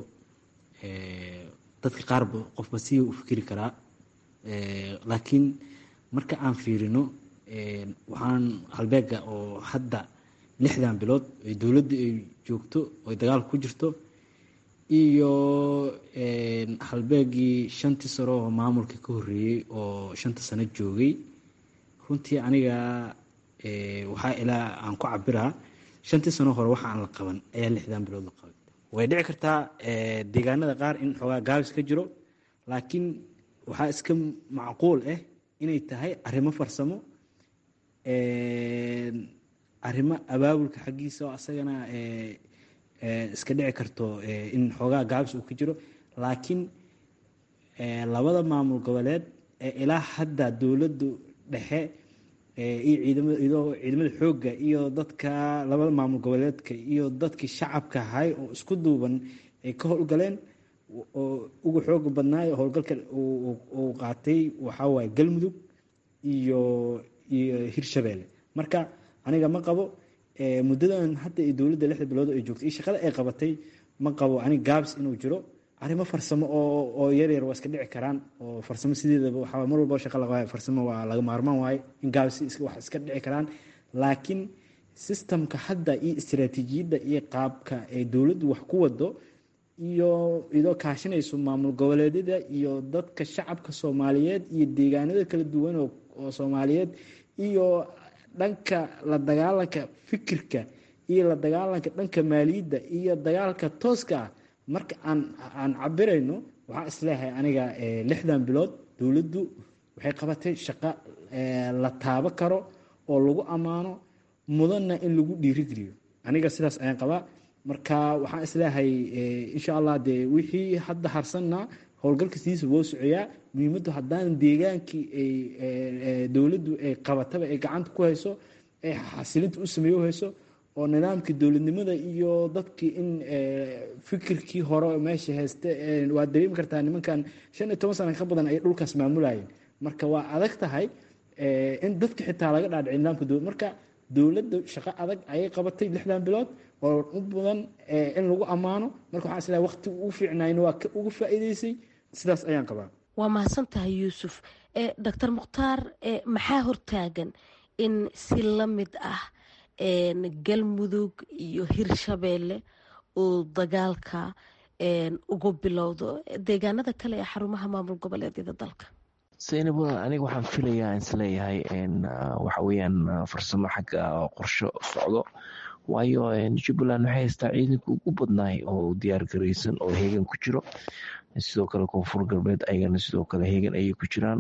dadka qaarba qofba si u fikiri karaa laakiin marka aan fiirino waxaan halbeega oo hadda lixdan bilood ay dowladda ay joogto oy dagaalka ku jirto iyo halbeegii shantii sano oo maamulka ka horreeyey oo shanta sano joogay runtii aniga waxaa ilaa aan ku cabiraa shantii sano hore waxa aan la qaban ayaa lixdan bilood la qabay way dhici kartaa deegaanada qaar in xoogaa gaabis ka jiro laakiin waxaa iska macquul ah inay tahay arrimo farsamo arrimo abaabulka xaggiisa oo asagana iska dhici karto in xoogaa gaabis uu ka jiro laakiin labada maamul goboleed ee ilaa hadda dowladdu dhexe iyo ciidamada iyadoo ciidamada xoogga iyo dadka labada maamul goboleedka iyo dadkii shacabka ahay oo isku duuban ay ka howlgaleen oo ugu xooga badnaayo howlgalka uu qaatay waxaa waaye galmudug iyo iyo hirshabeelle marka aniga ma qabo muddadan hadda iyo dowladda lixda bilood ay joogtay iyo shaqada ay qabatay ma qabo aniga gaabs inuu jiro arrimo farsamo oo oo yar yar waa iska dhici karaan oo farsamo sideedaba waxaa mar walba shaqa laga farsamo waa laga maarmaan waaye in gaabs wax iska dhici karaan laakiin systemka hadda iyo istiraatiijiyadda iyo qaabka ay dowladdu wax ku wado iyo idoo kaashinayso maamul goboleedyada iyo dadka shacabka soomaaliyeed iyo deegaanada kala duwan oo soomaaliyeed iyo dhanka la dagaalanka fikirka iyo la dagaalanka dhanka maaliyadda iyo dagaalka tooska ah marka aan aan cabirayno waxaa isleeyahay aniga lixdan bilood dowladdu waxay qabatay shaqo la taabo karo oo lagu ammaano mudanna in lagu dhiirigeliyo aniga sidaas ayaan qabaa marka waxaan isleeyahay insha allah dee wixii hadda harsanna howlgalka sidiisa woo socoyaa muhiimaddu haddaan deegaankii ay dowladdu ay qabataba ay gacanta ku hayso ay xasilinta u sameeyo hayso oo nidaamkii dowladnimada iyo dadkii in fikirkii hore meesha hayste waa dareemi kartaa nimankan shan iyo toban sana ka badan ay dhulkaas maamulayeen marka waa adag tahay in dadka xitaa laga dhaadhici nidaamka dowlad marka dowladda shaqo adag ayay qabatay lixdan bilood oo u badan in lagu ammaano marka waxaan islahay waqti ugu fiicnayna waa ugu faa'iideysay sidaas ayaan qabaa waa mahadsan tahay yuusuf doctor mukhtaar maxaa hortaagan in si la mid ah galmudug iyo hirshabeelle uu dagaalka ugu bilowdo deegaanada kale ee xarumaha maamul goboleedyada dalka saynab aniga waxaan filayaa isleeyahay waxa weyaan farsamo xagga qorsho socdo waayo jubbaland waxay haystaa ciidanka ugu badnaay oo diyaar garaysan oo heegan ku jiro sidoo kale koonfur galbeed ayagana sidoo kale heegan ayay ku jiraan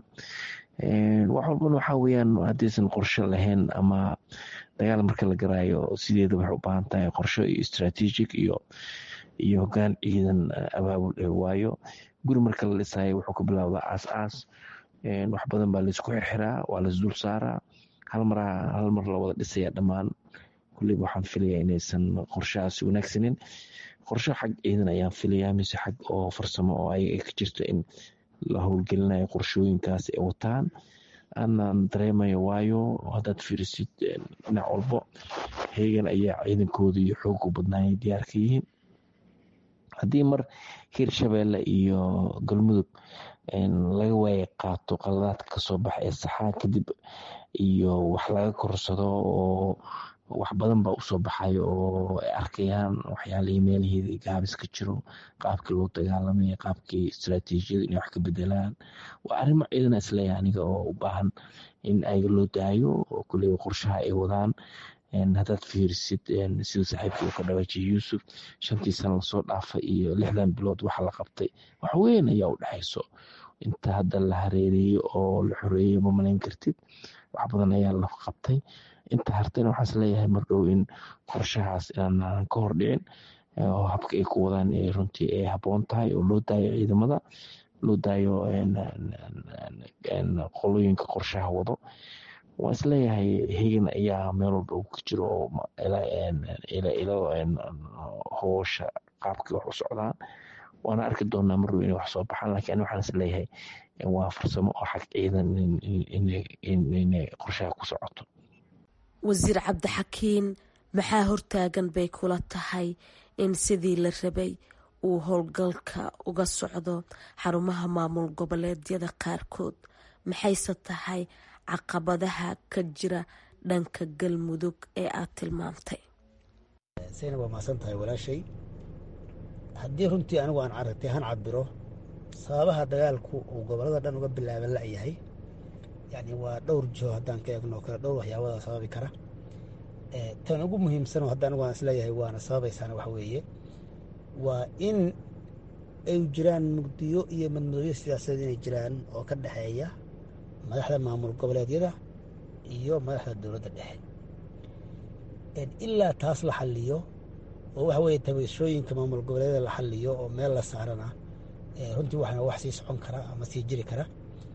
wax walbana waxaa weyaan haddaysan qorsho lahayn ama dagaal marka la garaayo sideeda waxay u baahan tahay qorsho iyo strategic iyo iyo hogaan ciidan abaabul waayo guri marka la dhisayo wuxuu ka bilaabdaa aas aas wax badan baa laisku xirxiraa waa laisdul saaraa hal mar hal mar la wada dhisaya dhammaan kulleyba waxaan filayaa inaysan qorshahaasi wanaagsanin qorsho xag ciidan ayaan filayaa mise xag oo farsamo oo ayaga ka jirto in la howlgelinayo qorshooyinkaas ay wataan aanan dareemayo waayo haddaad fiirisid dhinac walbo heegan ayaa ciidankooda iyo xoogu badnaayay diyaar ka yihiin haddii mar hirshabeelle iyo galmudug laga waaya qaato qaladaadka kasoo baxa ee saxaa kadib iyo wax laga korsado oo wax badan baa usoo baxayo oo ay arkayaan waxyaalihii meelihii gaabis ka jiro qaabkii loo dagaalamaya qaabkii istaraatiijiyada inay wax ka bedelaan waa arrimo ciidana isleeyahay aniga oo u baahan in ayaga loo daayo oo kuley qorshaha ay wadaan haddaad fiirisid sida saaxiibkii uu ka dhawaajiyay yuusuf shantii sana lasoo dhaafay iyo lixdan bilood waxa la qabtay wax weyn ayaa u dhexayso inta hadda la hareereeyey oo la xoreeyey ma malayn kartid wax badan ayaa la qabtay inta hartayna waxaan isleeyahay mardhow in qorshahaas inaanan ka hor dhicin oo habka ay ku wadaan runtii ay habboon tahay oo loo daayo ciidamada loo daayo qolooyinka qorshaha wado waan isleeyahay hegan ayaa meel walba uu ka jiro oo ilo hoosha qaabkii wax u socdaan waana arki doonaa marrow inay wax soo baxaan laakiin ani waxaan isleeyahay waa farsamo oo xag ciidan inay qorshaha ku socoto wasiir cabdixakiin maxaa hortaagan bay kula tahay in sidii la rabay uu howlgalka uga socdo xarumaha maamul goboleedyada qaarkood maxayse tahay caqabadaha ka jira dhanka galmudug ee aad tilmaamtay sayna waa mahadsan tahay walaashay haddii runtii anigu aan aragtay han cabiro sababaha dagaalku uu gobolada dhan uga bilaaban la'yahay yani waa dhowr jiho haddaan ka eegno kale dhowr waxyaabada sababi kara tan ugu muhiimsanoo hadda anigu aan isleeyahay waana sababaysaana waxa weeye waa in ay jiraan mugdiyo iyo madmadooyo siyaasadeed inay jiraan oo ka dhexeeya madaxda maamul goboleedyada iyo madaxda dowladda dhexe ilaa taas la xaliyo oo waxa weeye tabashooyinka maamul goboleedyada la xaliyo oo meel la saarana runtii waxana wax sii socon kara ama sii jiri kara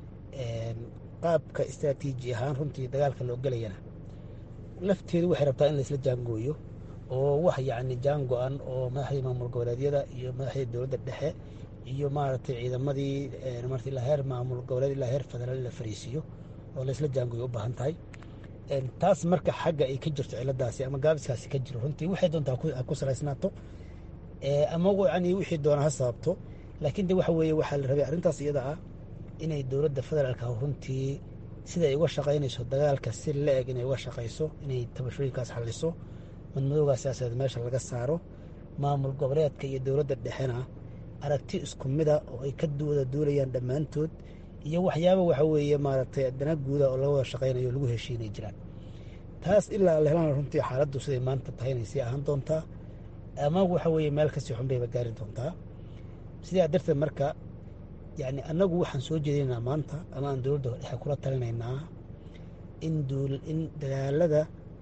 qaabka istraatiiji ahaan runtii dagaalka loo gelayana lafteedu waxay rabtaa in laisla jaangooyo oo wax yacni jaan go-an oo madaxdii maamul goboleedyada iyo madaxdii dowladda dhexe iyo maaragtay ciidamadii marta ilaa heer maamul goboleed ilaa heer federaal la fariisiiyo oo laisla jaangooyo u baahan tahay taas marka xagga ay ka jirto ciladaasi ama gaabiskaasi ka jiro runtii waxay doontaa ha ku salaysnaato ama yani wixii doona ha sababto laakiin de waxa weeye waxaa la rabay arrintaas iyada ah inay dowladda federaalka runtii sida ay uga shaqaynayso dagaalka si la eg inay uga shaqayso inay tabashooyinkaas xaliso madmadoogaa siyaasadeed meesha laga saaro maamul goboleedka iyo dowladda dhexena aragti isku mida oo ay ka wada duulayaan dhammaantood iyo waxyaaba waxa weeye maaragtay dana guuda oo laga wada shaqaynayo lagu heshiinay jiraan taas ilaa la helaan runtii xaaladdu siday maanta tahay inay sii ahaan doontaa ama waxa weeye meel kasii xun bayba gaari doontaa sidaa darteed marka yani annagu waxaan soo jeedinaynaa maanta ama aan dowladda dhexe kula talinaynaa in in dagaalada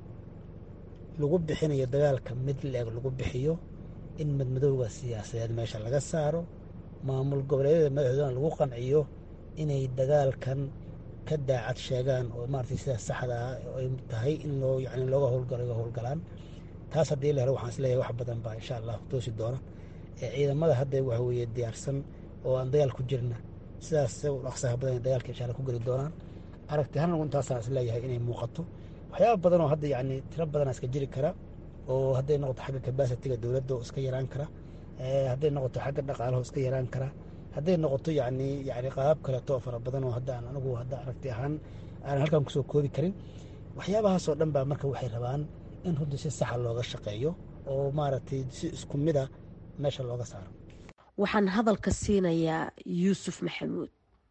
lagu bixinayo dagaalka mid la-eg lagu bixiyo in madmadowga siyaasadeed meesha laga saaro maamul goboleedyada madaxdoodana lagu qanciyo inay dagaalkan ka daacad sheegaan oo maaragtay sida saxda ah ay tahay in loo yani looga howlgalo ga howlgalaan taas haddii la helo waxaan isleeyahay wax badan baa insha allah toosi doona ciidamada hadda waxa weeye diyaarsan oo aan dagaal ku jirna sidaas dhaqsaha badan dagaalka insha allah ku geli doonaan aragti hanagu intaasaan isleeyahay inay muuqato waxyaaba badan oo hadda yani tiro badana iska jiri kara oo hadday noqoto xagga kabasitiga dowladda oo iska yaraan kara hadday noqoto xagga dhaqaalaha oo iska yaraan kara hadday noqoto yani yani qaabab kaleeto oo fara badan oo hadda aan anigu hadda aragti ahaan aanan halkan kusoo koobi karin waxyaabahaasoo dhan baa marka waxay rabaan in runtii si saxa looga shaqeeyo oo maaragtay si isku mida meesha looga saaro waxaan hadalka siinayaa yuusuf maxamuud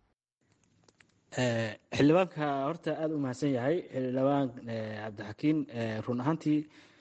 xildhibaanka horta aada u mahadsan yahay xildhibaan cabdixakiin run ahaantii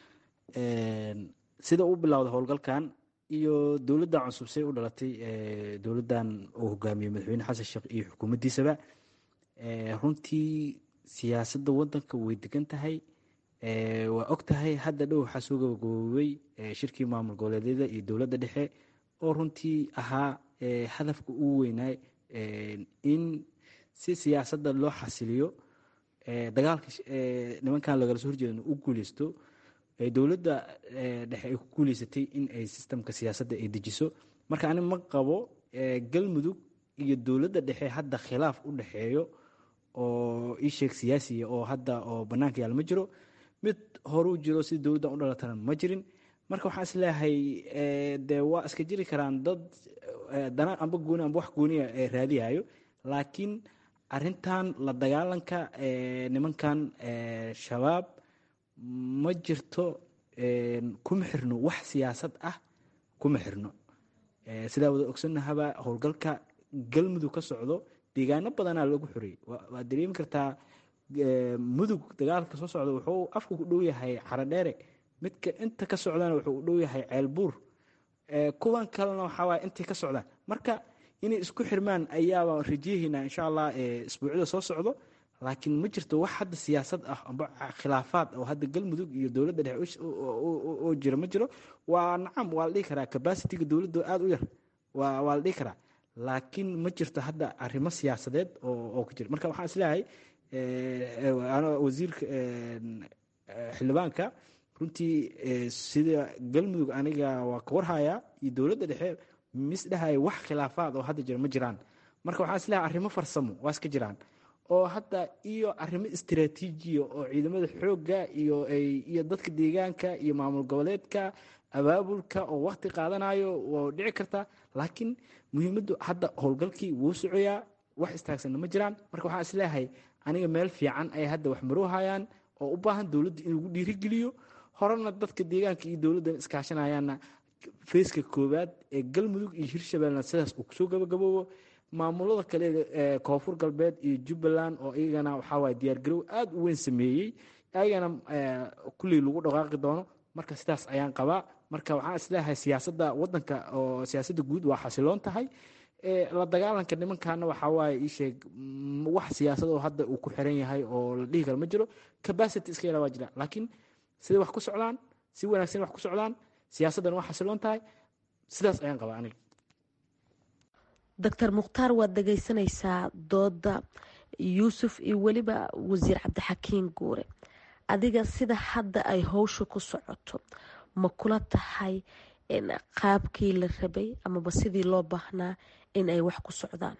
sida uu bilowday howlgalkan iyo dowladdan cusub say u dhalatay dowladdan uu hogaamiyey madaxweyne xasan sheekh iyo xukuumaddiisaba runtii siyaasadda waddanka way degan tahay waa og tahay hadda dhow waxaa soo gabagaboobay shirkii maamul goboleedyada iyo dowladda dhexe oo runtii ahaa hadafka ugu weynaay in si siyaasadda loo xasiliyo dagaalka nimankan lagala soo horjeedana u guuleysto dowladda dhexe ay ku guuleysatay in ay sistamka siyaasadda ay dejiso marka ani ma qabo galmudug iyo dowladda dhexe hadda khilaaf u dhexeeyo oo ii sheeg siyaasiya oo hadda oo banaanka yaal ma jiro mid hore u jiro si dowladdan u dhalatana ma jirin marka waxaan isleeyahay dee waa iska jiri karaan dad dana amba gooni amba wax gooniya raadiyayo laakiin arintan la dagaalanka nimankan shabaab ma jirto kuma xirno wax siyaasad ah kuma xirno sidaa wada ogsanahaba howlgalka galmudug ka socdo deegaano badanaa lagu xoreeyey waad dareemi kartaa mudug dagaalka soo socda wuxuu afka ku dhow yahay xaradheere midka inta ka socdana wuxuu u dhow yahay ceelbuur kuwan kalena waxaawaaye intay ka socdaan marka inay isku xirmaan ayaaba rajeehaynaa insha allah isbuucyada soo socdo laakiin ma jirto wax hadda siyaasad ah amba khilaafaad oo hadda galmudug iyo dowladda dhexe oo jira ma jiro waa nacam waa la dhihi karaa cabacitiga dowladda aada u yar waa waa la dhihi karaa laakiin ma jirto hadda arrimo siyaasadeed oo ka jira marka waxaan isleeyahay wasiirka xildhibaanka runtii sida galmudug aniga waa ka warhayaa iyo dowladda dhexe misdhahaya wax khilaafaad oo hadda jira ma jiraan marka waxaan isleeyahay arrimo farsamo waa iska jiraan oo hadda iyo arrimo istiraatiijiya oo ciidamada xoogga iyo iyo dadka deegaanka iyo maamul goboleedka abaabulka oo wakti qaadanayo waa dhici kartaa laakiin muhiimaddu hadda howlgalkii wuu socoyaa wax istaagsanna ma jiraan marka waxaan isleeyahay aniga meel fiican ay hadda wax maroohayaan oo u baahan dowladda in lagu dhiirigeliyo horena dadka deegaanka iyo dowladdan iskaashanayaanna feyska koowaad ee galmudug iyo hirshabeellena sidaas uu kusoo gabagaboobo maamulada kale ee koonfur galbeed iyo jubbaland oo iyagana waxaawaye diyaargarow aada u weyn sameeyey ayagana kulley lagu dhaqaaqi doono marka sidaas ayaan qabaa marka waxaan isleeyahay siyaasadda wadanka oo siyaasadda guud waa xasiloon tahay la dagaalanka nimankana waxaa waaye ii sheeg wax siyaasad oo hadda uu ku xiran yahay oo la dhihi karo ma jiro capacity iska yara waa jira laakiin siday wax ku socdaan si wanaagsan wax ku socdaan siyaasaddan waa xasiloon tahay sidaas ayaan qabaa aniga doctor mukhtaar waad dhegaysanaysaa dooda yuusuf iyo weliba wasiir cabdixakiin guure adiga sida hadda ay howsha ku socoto ma kula tahay qaabkii la rabay amaba sidii loo baahnaa in ay wax ku socdaan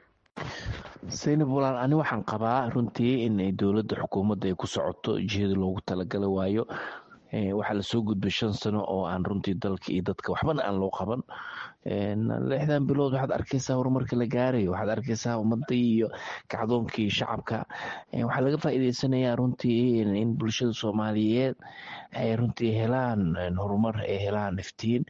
saynab walaal ani waxaan qabaa runtii in dowladda xukuumadda ay ku socoto jihada loogu talagala waayo waxaa lasoo gudbay shan sano oo aan runtii dalka iyo dadka waxbana aan loo qaban lixdan bilood waxaad arkeysaa horumarka la gaarayo waxaad arkeysaa ummadii iyo kacdoonkii shacabka waxaa laga faa'iideysanayaa runtii in bulshada soomaaliyeed ay runtii helaan horumar ay helaan iftiin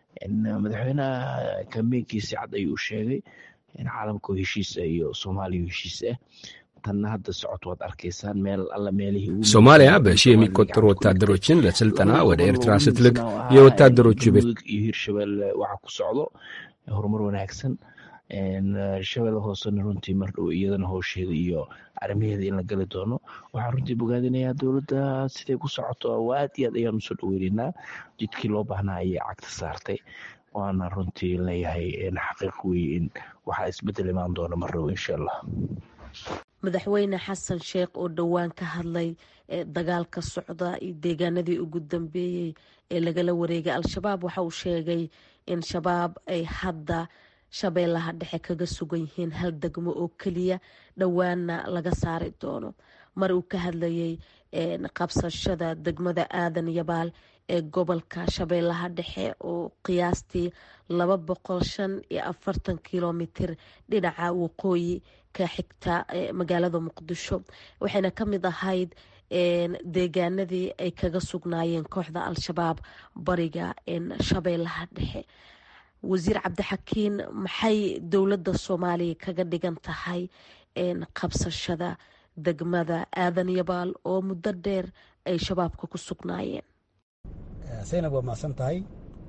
madaxweynaha kambeynkiisi cad ayuu sheegay caalamka heshiis iyo soomaaliya heshiis ah tanna hadda socod waad arkaysaan meel alla meelihii ሶማሊያ በሺህ የሚቆጠሩ ወታደሮችን ለስልጠና ወደ ኤርትራ ስትልክ የወታደሮቹ ቤት iyo hirshabelle waxa ku socdo horumar wanaagsan shabeelle hoosena runtii mardhow iyadana howsheeda iyo arrimaheeda in la gali doono waxaan runtii bogaadinayaa dowladda siday ku socoto aad iyo aad ayaan usoo dhaweynaynaa jidkii loo baahnaa ayay cagta saartay waana runtii leeyahay xaqiiq weye in waxaa isbedel imaan doona mardhow insha allah madaxweyne xasan sheekh oo dhowaan ka hadlay dagaalka socda iyo deegaanadii ugu dambeeyey ee lagala wareegay al-shabaab waxa uu sheegay in shabaab ay hadda shabeellaha dhexe kaga sugan yihiin hal degmo oo keliya dhowaanna laga saari doono mar uu ka hadlayay qabsashada degmada aadan yabaal ee gobolka shabeellaha dhexe oo qiyaastii laba boqol shan iyo afartan kilomitir dhinaca waqooyi ka xigta magaalada muqdisho waxayna ka mid ahayd deegaanadii ay kaga sugnaayeen kooxda al-shabaab bariga shabeellaha dhexe wasiir cabdixakiin maxay dowladda soomaaliya kaga dhigan tahay qabsashada degmada aadan yabaal oo muddo dheer ay shabaabka ku sugnaayeen saynab waa mahadsan tahay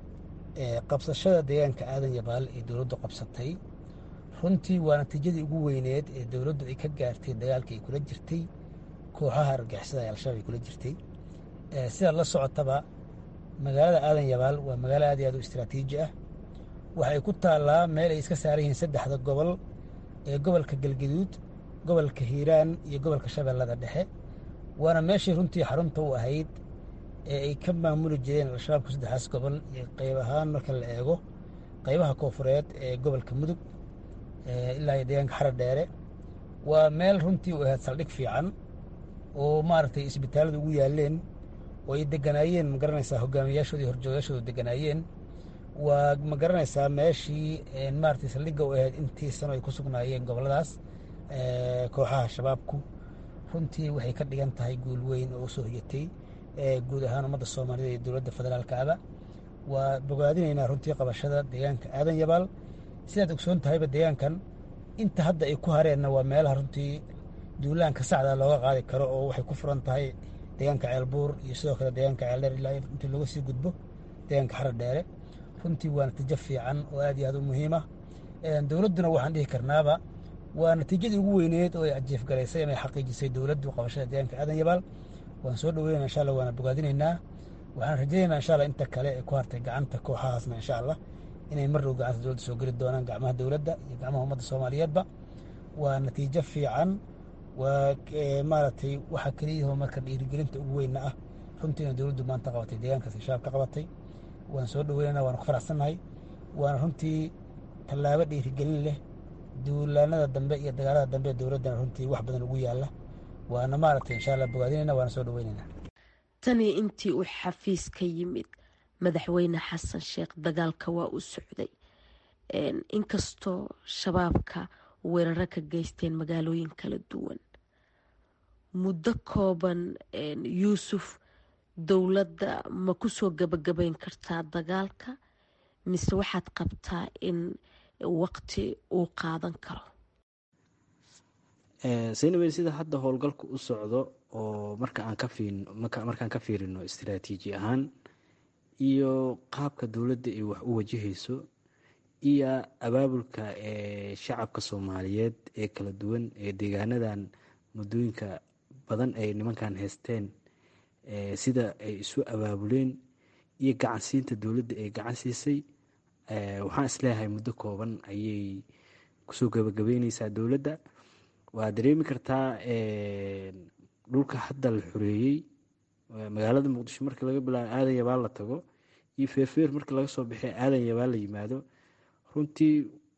qabsashada deegaanka aadan yabaal ee dowladdu qabsatay runtii waa natiijadii ugu weyneed ee dowladdu ay ka gaartay dagaalka ay kula jirtay kooxaha argixisada ee al-shabaab ay kula jirtay sidaad la socotaba magaalada aadan yabaal waa magaalo aad iyo aad u istraatiiji ah waxay ku taallaa meel ay iska saaran yihiin saddexda gobol ee gobolka galgaduud gobolka hiiraan iyo gobolka shabeellada dhexe waana meeshii runtii xarunta u ahayd ee ay ka maamuli jireen al-shabaabku saddexdaas gobol iyo qayb ahaan marka la eego qaybaha koofureed ee gobolka mudug ilaa iyo deegaanka xara dheere waa meel runtii u ahayd saldhig fiican oo maaragtay isbitaallada ugu yaaleen oo ay deganaayeen ma garanaysaa hogaamiyaashooda iyo horjoogayaashooda deganaayeen waa ma garanaysaa meeshii maaragtay saldhigga u ahayd intii sano ay ku sugnaayeen gobolladaas kooxaha shabaabku runtii waxay ka dhigan tahay guul weyn oo usoo hoyatay guud ahaan ummadda soomaalida iyo dowladda federaalka aba waa bogaadinaynaa runtii qabashada deegaanka aadan yabaal sidaad ogsoon tahayba deegaankan inta hadda ay ku hareenna waa meelaha runtii duulaanka sacda looga qaadi karo oo waxay ku furan tahay deegaanka ceelbuur iyo sidoo kale deegaanka ceeldheer ilaa intii looga sii gudbo deegaanka xara dheere runtii waa natiijo fiican oo aad iyo aad u muhiima dowladduna waxaan dhihi karnaaba waa natiijadii ugu weyneed oo ay ajiifgalaysay ama ay xaqiijisay dowladdu qabashada deegaanka aadan yabaal waan soo dhaweynaa insha allah waana bogaadinaynaa waxaan rajaynaynaa insha allah inta kale ee ku hartay gacanta kooxahaasna insha allah inay mar dhow gacanta dowladda soo geli doonaan gacmaha dowladda iyo gacmaha ummadda soomaaliyeedba waa natiijo fiican waa maaragtay waxa keliyahoo marka dhiirigelinta ugu weynna ah runtiina dowladdu maanta qabatay deegaankaas shabaab ka qabatay waan soo dhaweynana waana ku faraxsannahay waana runtii tallaabo dhiirigelin leh duulaanada dambe iyo dagaalada dambe dowladdana runtii wax badan ugu yaalla waana maaragtay insha allah bogaadinayna waana soo dhaweynayna tanii intii uu xafiis ka yimid madaxweyne xasan sheekh dagaalka waa u socday inkastoo shabaabka weeraro ka geysteen magaalooyin kala duwan muddo kooban yuusuf dowladda ma kusoo gabagabayn kartaa dagaalka mise waxaad qabtaa in waqti uu qaadan karo saynaweyn sida hadda howlgalku u socdo oo marka aan ka fiin markaan ka fiirino istaraatiiji ahaan iyo qaabka dowladda ay wax u wajahayso iyo abaabulka ee shacabka soomaaliyeed ee kala duwan ee deegaanadan muddooyinka badan ay nimankan haysteen sida ay isu abaabuleen iyo gacansiinta dowladda ay gacan siisay waxaan isleeyahay muddo kooban ayay kusoo gabagabeyneysaa dowladda waa dareemi kartaa dhulka hadda la xoreeyey magaalada muqdisho markii laga bilaabo aadan yabaal la tago iyo feerfeer markii laga soo baxay aadan yabaal la yimaado runtii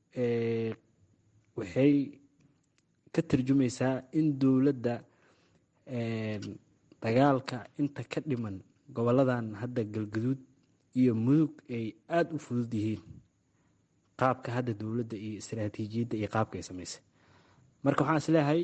waxay ka tarjumaysaa in dowladda dagaalka inta ka dhiman goboladan hadda galgaduud iyo mudug ay aada u fudud yihiin qaabka hadda dowladda iyo istaraatiijiyadda iyo qaabka ay samaysay marka waxaan isleeyahay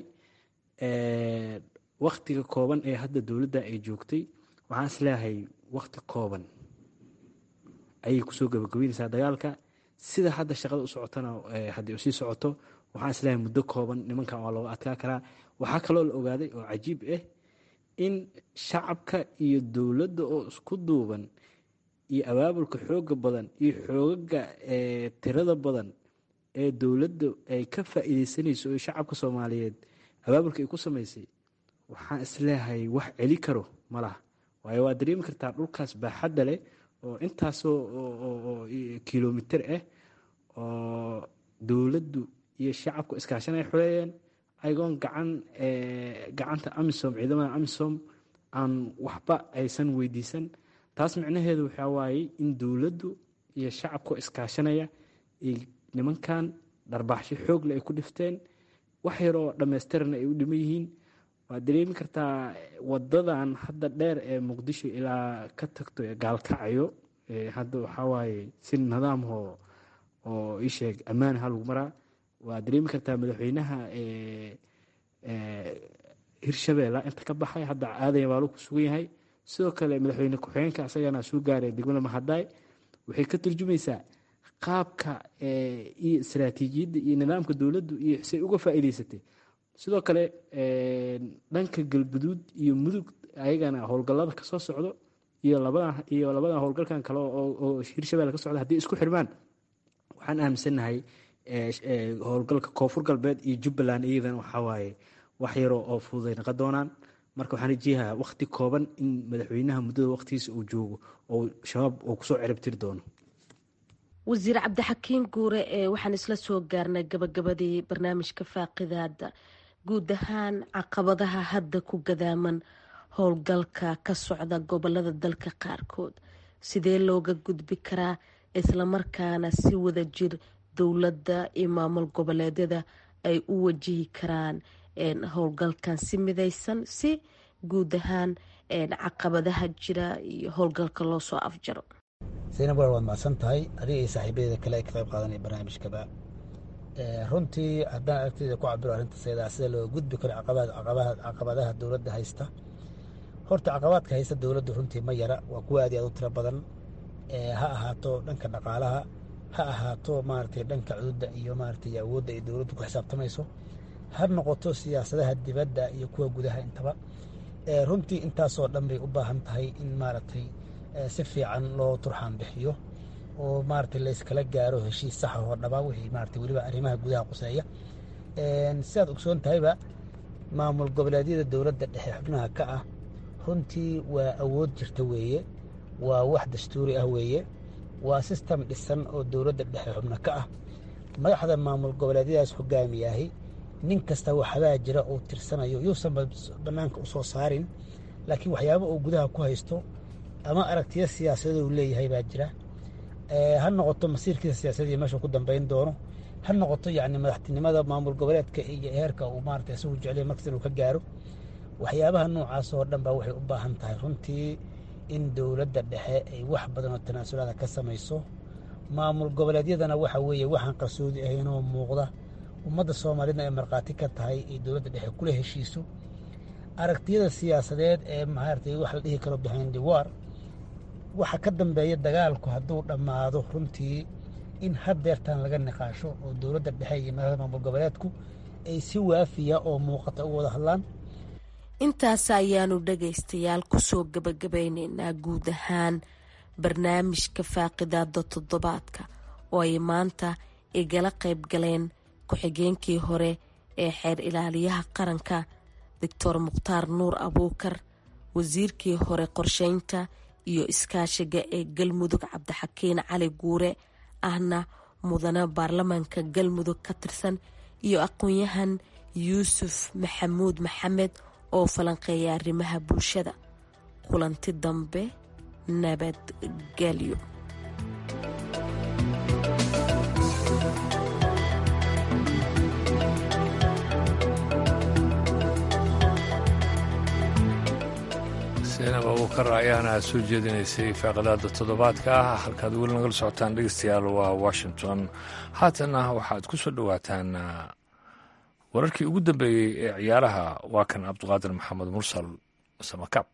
waktiga kooban ee hadda dowladda ay joogtay waxaan isleeyahay wakti kooban ayay kusoo gabagabeynaysaa dagaalka sida hadda shaqada u socotona haddii usii socoto waxaan isleeyahay muddo kooban nimankan waa looga adkaa karaa waxaa kaloo la ogaaday oo cajiib ah in shacabka iyo dowladda oo isku duuban iyo abaabulka xooga badan iyo xoogaga tirada badan ee dowladda ay ka faa'iideysanayso oo shacabka soomaaliyeed abaabulka ay ku samaysay waxaan isleeyahay wax celi karo ma laha waayo waa dareemi kartaa dhulkaas baaxadda leh oo intaasoo kilomiter ah oo dowladdu iyo shacabku iskaashan ay xoreeyeen ayagoon gacan gacanta amisom ciidamada amisom aan waxba aysan weydiisan taas micnaheedu waxaa waaye in dowladdu iyo shacabkoo iskaashanaya ay nimankan dharbaaxsho xoogle ay ku dhifteen wax yaroo dhammaystirana ay u dhiman yihiin waad dareemi kartaa wadadan hadda dheer ee muqdisho ilaa ka tagto ee gaalkacyo hadda waxaa waaye si nidaamho oo isheeg ammaan ha lagu maraa waad dareemi kartaa madaxweynaha hirshabeella inta ka baxay hadda aadan yabaalo ku sugan yahay sidoo kale madaxweyne ku-xigeenka asagana soo gaaray degmada mahadaay waxay ka turjumaysaa qaabka iyo istaraatiijiyadda iyo nidaamka dowladdu iyo say uga faa'iideysatay sidoo kale dhanka galguduud iyo mudug ayagana howlgallada kasoo socdo iyo labada iyo labada howlgalkan kale oo hirshabelle ka socda haddii isku xirmaan waxaan aaminsannahay howlgalka koonfur galbeed iyo jubbaland iyadana waxaa waaye wax yaroo oo fududay naqon doonaan marka waxaan rajeeyahaa wakti kooban in madaxweynaha muddada waktigiisa uu joogo oo shabaab uu kusoo ciribtiri doono wasiir cabdixakiin guure ee waxaan isla soo gaarnay gabagabadii barnaamijka faaqidaada guud ahaan caqabadaha hadda ku gadaaman howlgalka ka socda gobolada dalka qaarkood sidee looga gudbi karaa islamarkaana si wada jir dowladda iyo maamul goboleedyada ay u wajihi karaan howlgalkan si midaysan si guud ahaan caqabadaha jira iyo howlgalka loo soo afjaro zaynab war waad macsan tahay adiga iyo saaxiibadeeda kale ay ka qayb qaadanaya barnaamijkaba runtii haddaan aragtida ku cabiro arrinta saydaa sida loo gudbi karo caqabadaha dowladda haysta horta caqabaadka haysta dowladda runtii ma yara waa kuwa aad iyo aad u tiro badan ha ahaato dhanka dhaqaalaha ha ahaato maaragtay dhanka cududda iyo maaragtay awoodda ay dowladdu ku xisaabtamayso ha noqoto siyaasadaha dibadda iyo kuwa gudaha intaba runtii intaasoo dhan bay u baahan tahay in maaragtay si fiican loo turxaan bixiyo oo maaragtay layskala gaaro heshiis saxa oo dhaba wixii maaragtay weliba arrimaha gudaha quseeya sidaad ogsoon tahayba maamul goboleedyada dowladda dhexe xubnaha ka ah runtii waa awood jirta weeye waa wax dastuuri ah weeye waa sistem dhisan oo dowladda dhexe xubno ka ah madaxda maamul goboleedyadaas hogaamiyahay nin kasta waxbaa jira uu tirsanayo yuusan bannaanka u soo saarin laakiin waxyaaba uu gudaha ku haysto ama aragtiyo siyaasadeed uu leeyahay baa jira ha noqoto masiirkiisa siyaasadii meesha ku dambayn doono ha noqoto yacni madaxtinimada maamul goboleedka iyo heerka uu maarata isagu jeclaya markas inuu ka gaaro waxyaabaha noocaas oo dhan baa waxay u baahan tahay runtii in dowladda dhexe ay wax badan oo tanaasulaada ka samayso maamul goboleedyadana waxa weeye waxaan qarsoodi ahaynoo muuqda ummadda soomaalida ay markhaati ka tahay ay dowladda dhexe kula heshiiso aragtiyada siyaasadeed ee maaragtay wax la dhihi karo behind the war waxa ka dambeeya dagaalku hadduu dhammaado runtii in haddeertan laga niqaasho oo dowladda dhexe iyo madaxda maamul goboleedku ay si waafiya oo muuqata uga wada hadlaan intaas ayaanu dhagaystayaal kusoo gabagabaynaynaa guud ahaan barnaamijka faaqidaada toddobaadka oo ay maanta igala qayb galeen ku-xigeenkii hore ee xeer ilaaliyaha qaranka doctor mukhtaar nuur abuukar wasiirkii hore qorsheynta iyo iskaashiga ee galmudug cabdixakiin cali guure ahna mudane baarlamaanka galmudug ka tirsan iyo aqoon-yahan yuusuf maxamuud maxamed oo falanqeeya arrimaha bulshada kulanti dambe nabadgelyo seenab abuukar ayaana soo jeedinaysay faaqadaada toddobaadka ah halkaad weli nagala socotaan dhegeystayaal waa washington haatanna waxaad ku soo dhowaataan wararkii ugu dambeeyey ee ciyaaraha waa kan cabdiqaadir maxamed mursal samakaab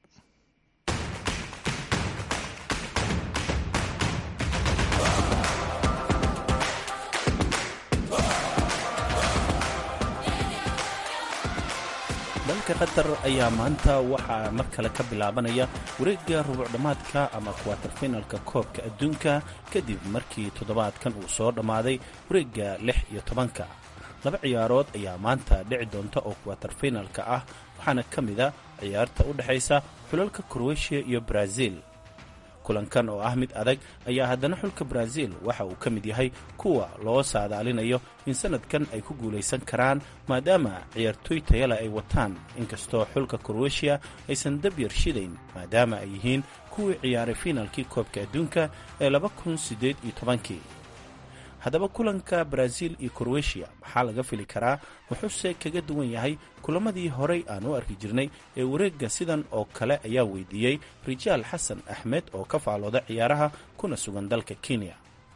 dalka qatar ayaa maanta waxaa mar kale ka bilaabanaya wareegga rubuc dhammaadka ama kuwaterfinalka koobka adduunka kadib markii toddobaadkan uu soo dhammaaday wareegga lix iyo tobanka laba ciyaarood ayaa maanta dhici doonta oo kuwaterfinalka ah waxaana ka mid a ciyaarta u dhexaysa xulalka kroweshiya iyo brazil kulankan oo ah mid adag ayaa haddana xulka brazil waxa uu ka mid yahay kuwa loo saadaalinayo in sanadkan ay ku guulaysan karaan maadaama ciyaartooy tayale ay wataan inkastoo xulka kroweshiya aysan dab yar shidayn maadaama ay yihiin kuwii ciyaaray fiinalkii koobka adduunka ee laba kun siddeed iyo tobankii haddaba kulanka brazil iyo kroweshiya maxaa laga fili karaa wuxuuse kaga duwan yahay kulamadii horay aan u arki jirnay ee wareegga sidan oo kale ayaa weydiiyey rijaal xasan axmed oo ka faalooda ciyaaraha kuna sugan dalka kenya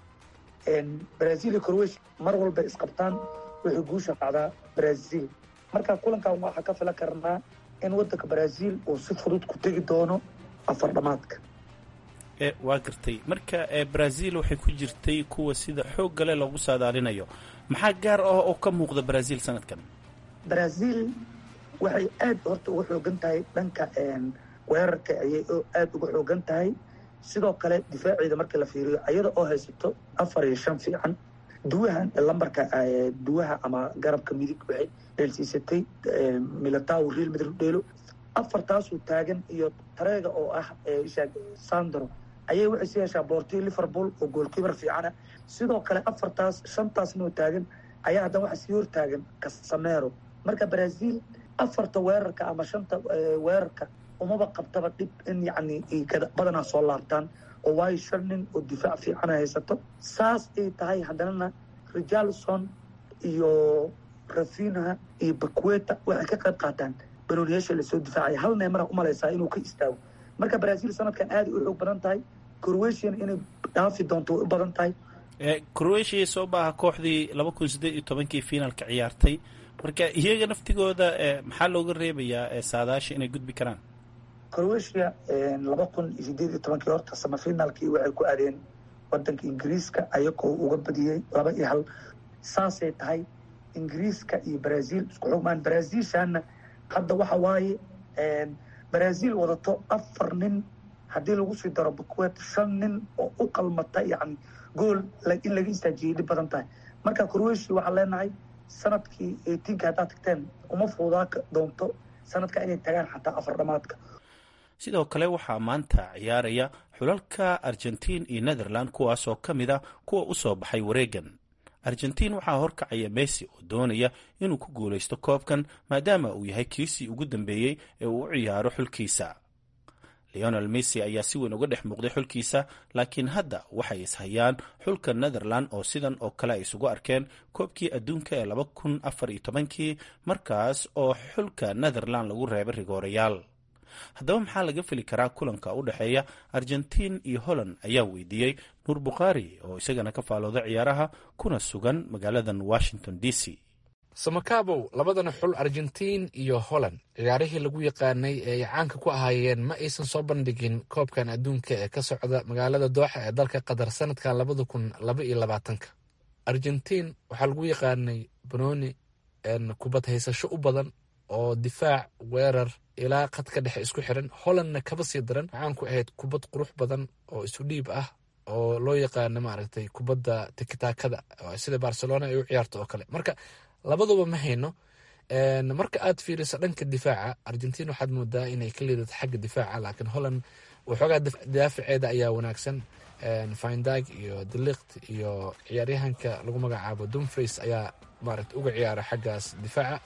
brazil iyo croweshia mar walba isqabtaan waxay guusha qacdaa brazil marka kulankan waxaa ka filan karnaa in wadanka brazil uu si fudud ku tegi doono afar dhamaadka waa gartay marka brazil waxay ku jirtay kuwa sida xoog gale loogu saadaalinayo maxaa gaar ah oo ka muuqda brazil sanadkan brazil waxay aad horta uga xoogan tahay dhanka weerarka ayay aad uga xoogan tahay sidoo kale difaaceeda marka la fiiriyo ayada oo haysato afar iyo shan fiican duwahan lambarka duwaha ama garabka midig waxay dheelsiisatay milataw real madrid dheelo afartaasuu taagan iyo tareega oo ah sandro ayay waxay sii heshaa boortii liverpool oo goolkiibar fiicana sidoo kale afartaas shantaasnoo taagan ayaa haddana waxaa sii hor taagan casamero marka brazil afarta weerarka ama shanta weerarka umaba qabtaba dhib in yacni badanaa soo laabtaan oo waayo shan nin oo difaac fiicana haysato saas ay tahay haddanana richarlison iyo rafinha iyo bakweta waxay ka qayb qaataan barooniyaasha lasoo difaacaya hal neemara umalaysaa inuu ka istaago marka brazil sanadkan aada u xoog badan tahay croatian inay dhaafi doonto way u badan tahay croatia soo baaha kooxdii laba kun sideed iyo tobankii finaalka ciyaartay marka iyaga naftigooda maxaa looga reebayaa saadaasha inay gudbi karaan croatia laba kun iyo sideed iyo tobankii horta samafinaalkii waxay ku aadeen wadanka ingiriiska ayagoo uga badiyey laba iyo hal saasay tahay ingiriiska iyo brazil isku xugmaan brazilshana hadda waxa waaye brazil wadato afar nin haddii lagu sii daro bukwet shan nin oo u qalmata yani gool in laga istaajiyay dhib badan tahay marka croatia waxaan leenahay sanadkii eightiinka haddaad tagteen uma fuudaa doonto sanadka inay tagaan xataa afar dhamaadka sidoo kale waxaa maanta ciyaaraya xulalka argentiin iyo netherland kuwaasoo ka mid a kuwa u soo baxay wareegan argentiin waxaa horkacaya messi oo doonaya inuu ku guulaysto koobkan maadaama uu yahay kiisii ugu dambeeyey ee uu u ciyaaro xulkiisa leonel messi ayaa si weyn uga dhex muuqday xulkiisa laakiin hadda waxay ishayaan xulka netherland oo sidan oo kale ay isugu arkeen koobkii adduunka ee laba kun afar iyo tobankii markaas oo xulka netherland lagu reebay rigoorayaal haddaba maxaa laga feli karaa kulanka u dhexeeya argentiin iyo holland ayaa weydiiyey nuur bukhaari oo isagana ka faalooda ciyaaraha kuna sugan magaaladan washington d c samakabow labadana xul argentiin iyo holland ciyaarihii lagu yaqaanay ee ay caanka ku ahaayeen ma aysan soo bandhigin koobkan adduunka ee ka socda magaalada dooxa ee dalka qatar sanadkan labada kun laba iyo labaatanka argentiin waxaa lagu yaqaanay banooni kubad haysasho u badan oo difaac weerar ilaa khadka dhexe isku xiran hollandna kaba sii daran waxaan ku ahayd kubad qurux badan oo isu dhiib ah oo loo yaqaano maaragtay kubadda tikitaakada sida barcelona ay u ciyaarto oo kale marka labaduba ma hayno marka aad fiiriso dhanka difaaca argentiin waxaad moodaa inay ka liidato xagga difaaca laakiin holland waxoogaa daafaceeda ayaa wanaagsan findag iyo delikt iyo ciyaaryahanka lagu magacaabo dumfries ayaa maaragta uga ciyaara xaggaas difaaca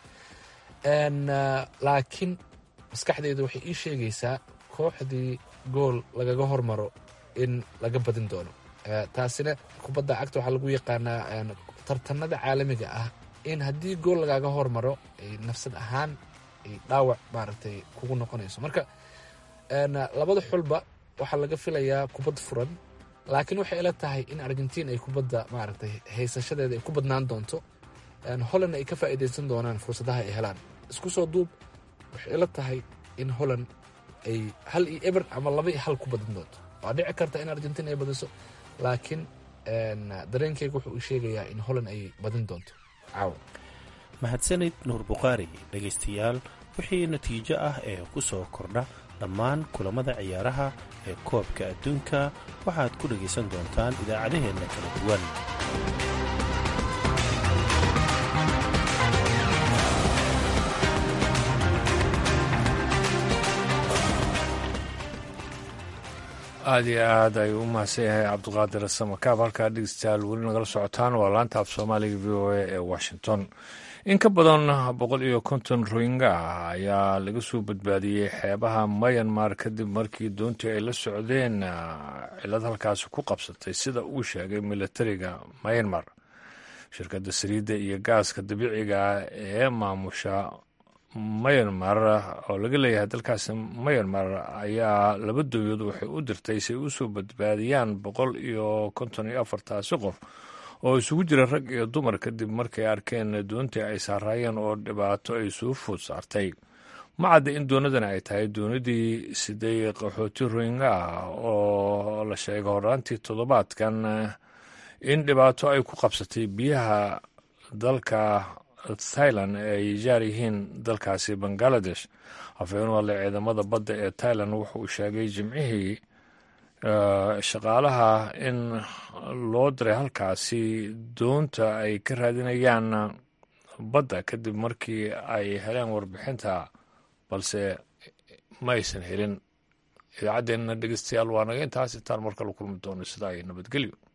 laakiin maskaxdeyda waxay ii sheegaysaa kooxdii gool lagaga hormaro in laga badin doono taasina kubadda cagta waxaa lagu yaqaanaa tartanada caalamiga ah in haddii gool lagaaga hormaro ay nafsad ahaan ay dhaawac maaragtay kugu noqonayso marka labada xulba waxaa laga filayaa kubad furan laakiin waxay ila tahay in argentiin ay kubadda maaragtay haysashadeeda ay ku badnaan doonto holland ay ka faa'iidaysan doonaan fursadaha ay helaan isku soo duub waxay ila tahay in holland ay hal iyo eber ama laba iyo hal ku badin doonto waa dhici karta in argentiin ay badiso laakiin dareenkeyga wuxuu ii sheegayaa in holland ay badin doonto caawa mahadsanid nuur bukhaari dhegaystayaal wixii natiijo ah ee ku soo kordha dhammaan kulamada ciyaaraha ee koobka adduunka waxaad ku dhegaysan doontaan idaacadaheenna kala duwan aada iyo aad ayuu u mahadsan yahay cabdiqaadir samakaab halkaa dhegeystayaal weli nagala socotaan waa laanta af soomaaliga v o a ee washington in ka badan boqol iyo konton royinga ah ayaa laga soo badbaadiyey xeebaha mayanmar kadib markii doontii ay la socdeen cilad halkaasi ku qabsatay sida uu sheegay militariga mayanmar shirkadda saliidda iyo gaaska dabiiciga ee maamusha mayanmar oo laga leeyahay dalkaasi mayanmar ayaa laba dowladood waxay u dirtay si ay u soo badbaadiyaan boqol iyo konton iyo afartaasi qof oo isugu jira rag iyo dumar kadib markay arkeen doontii ay saaraayeen oo dhibaato ay soo food saartay ma cadda in doonadani ay tahay doonidii siday qaxooti royinga ah oo la sheegay horaantii toddobaadkan in dhibaato ay ku qabsatay biyaha dalka thailand ay jaar yihiin dalkaasi bangaladesh hafeen wale ciidamada badda ee thailand wuxuu sheegay jimcihii shaqaalaha in loo diray halkaasi doonta ay ka raadinayaan badda kadib markii ay heleen warbixinta balse ma aysan helin idaacaddeenna dhegeystayaal waa naga intaas intaan markala kulmi doono sida ay nabadgelyo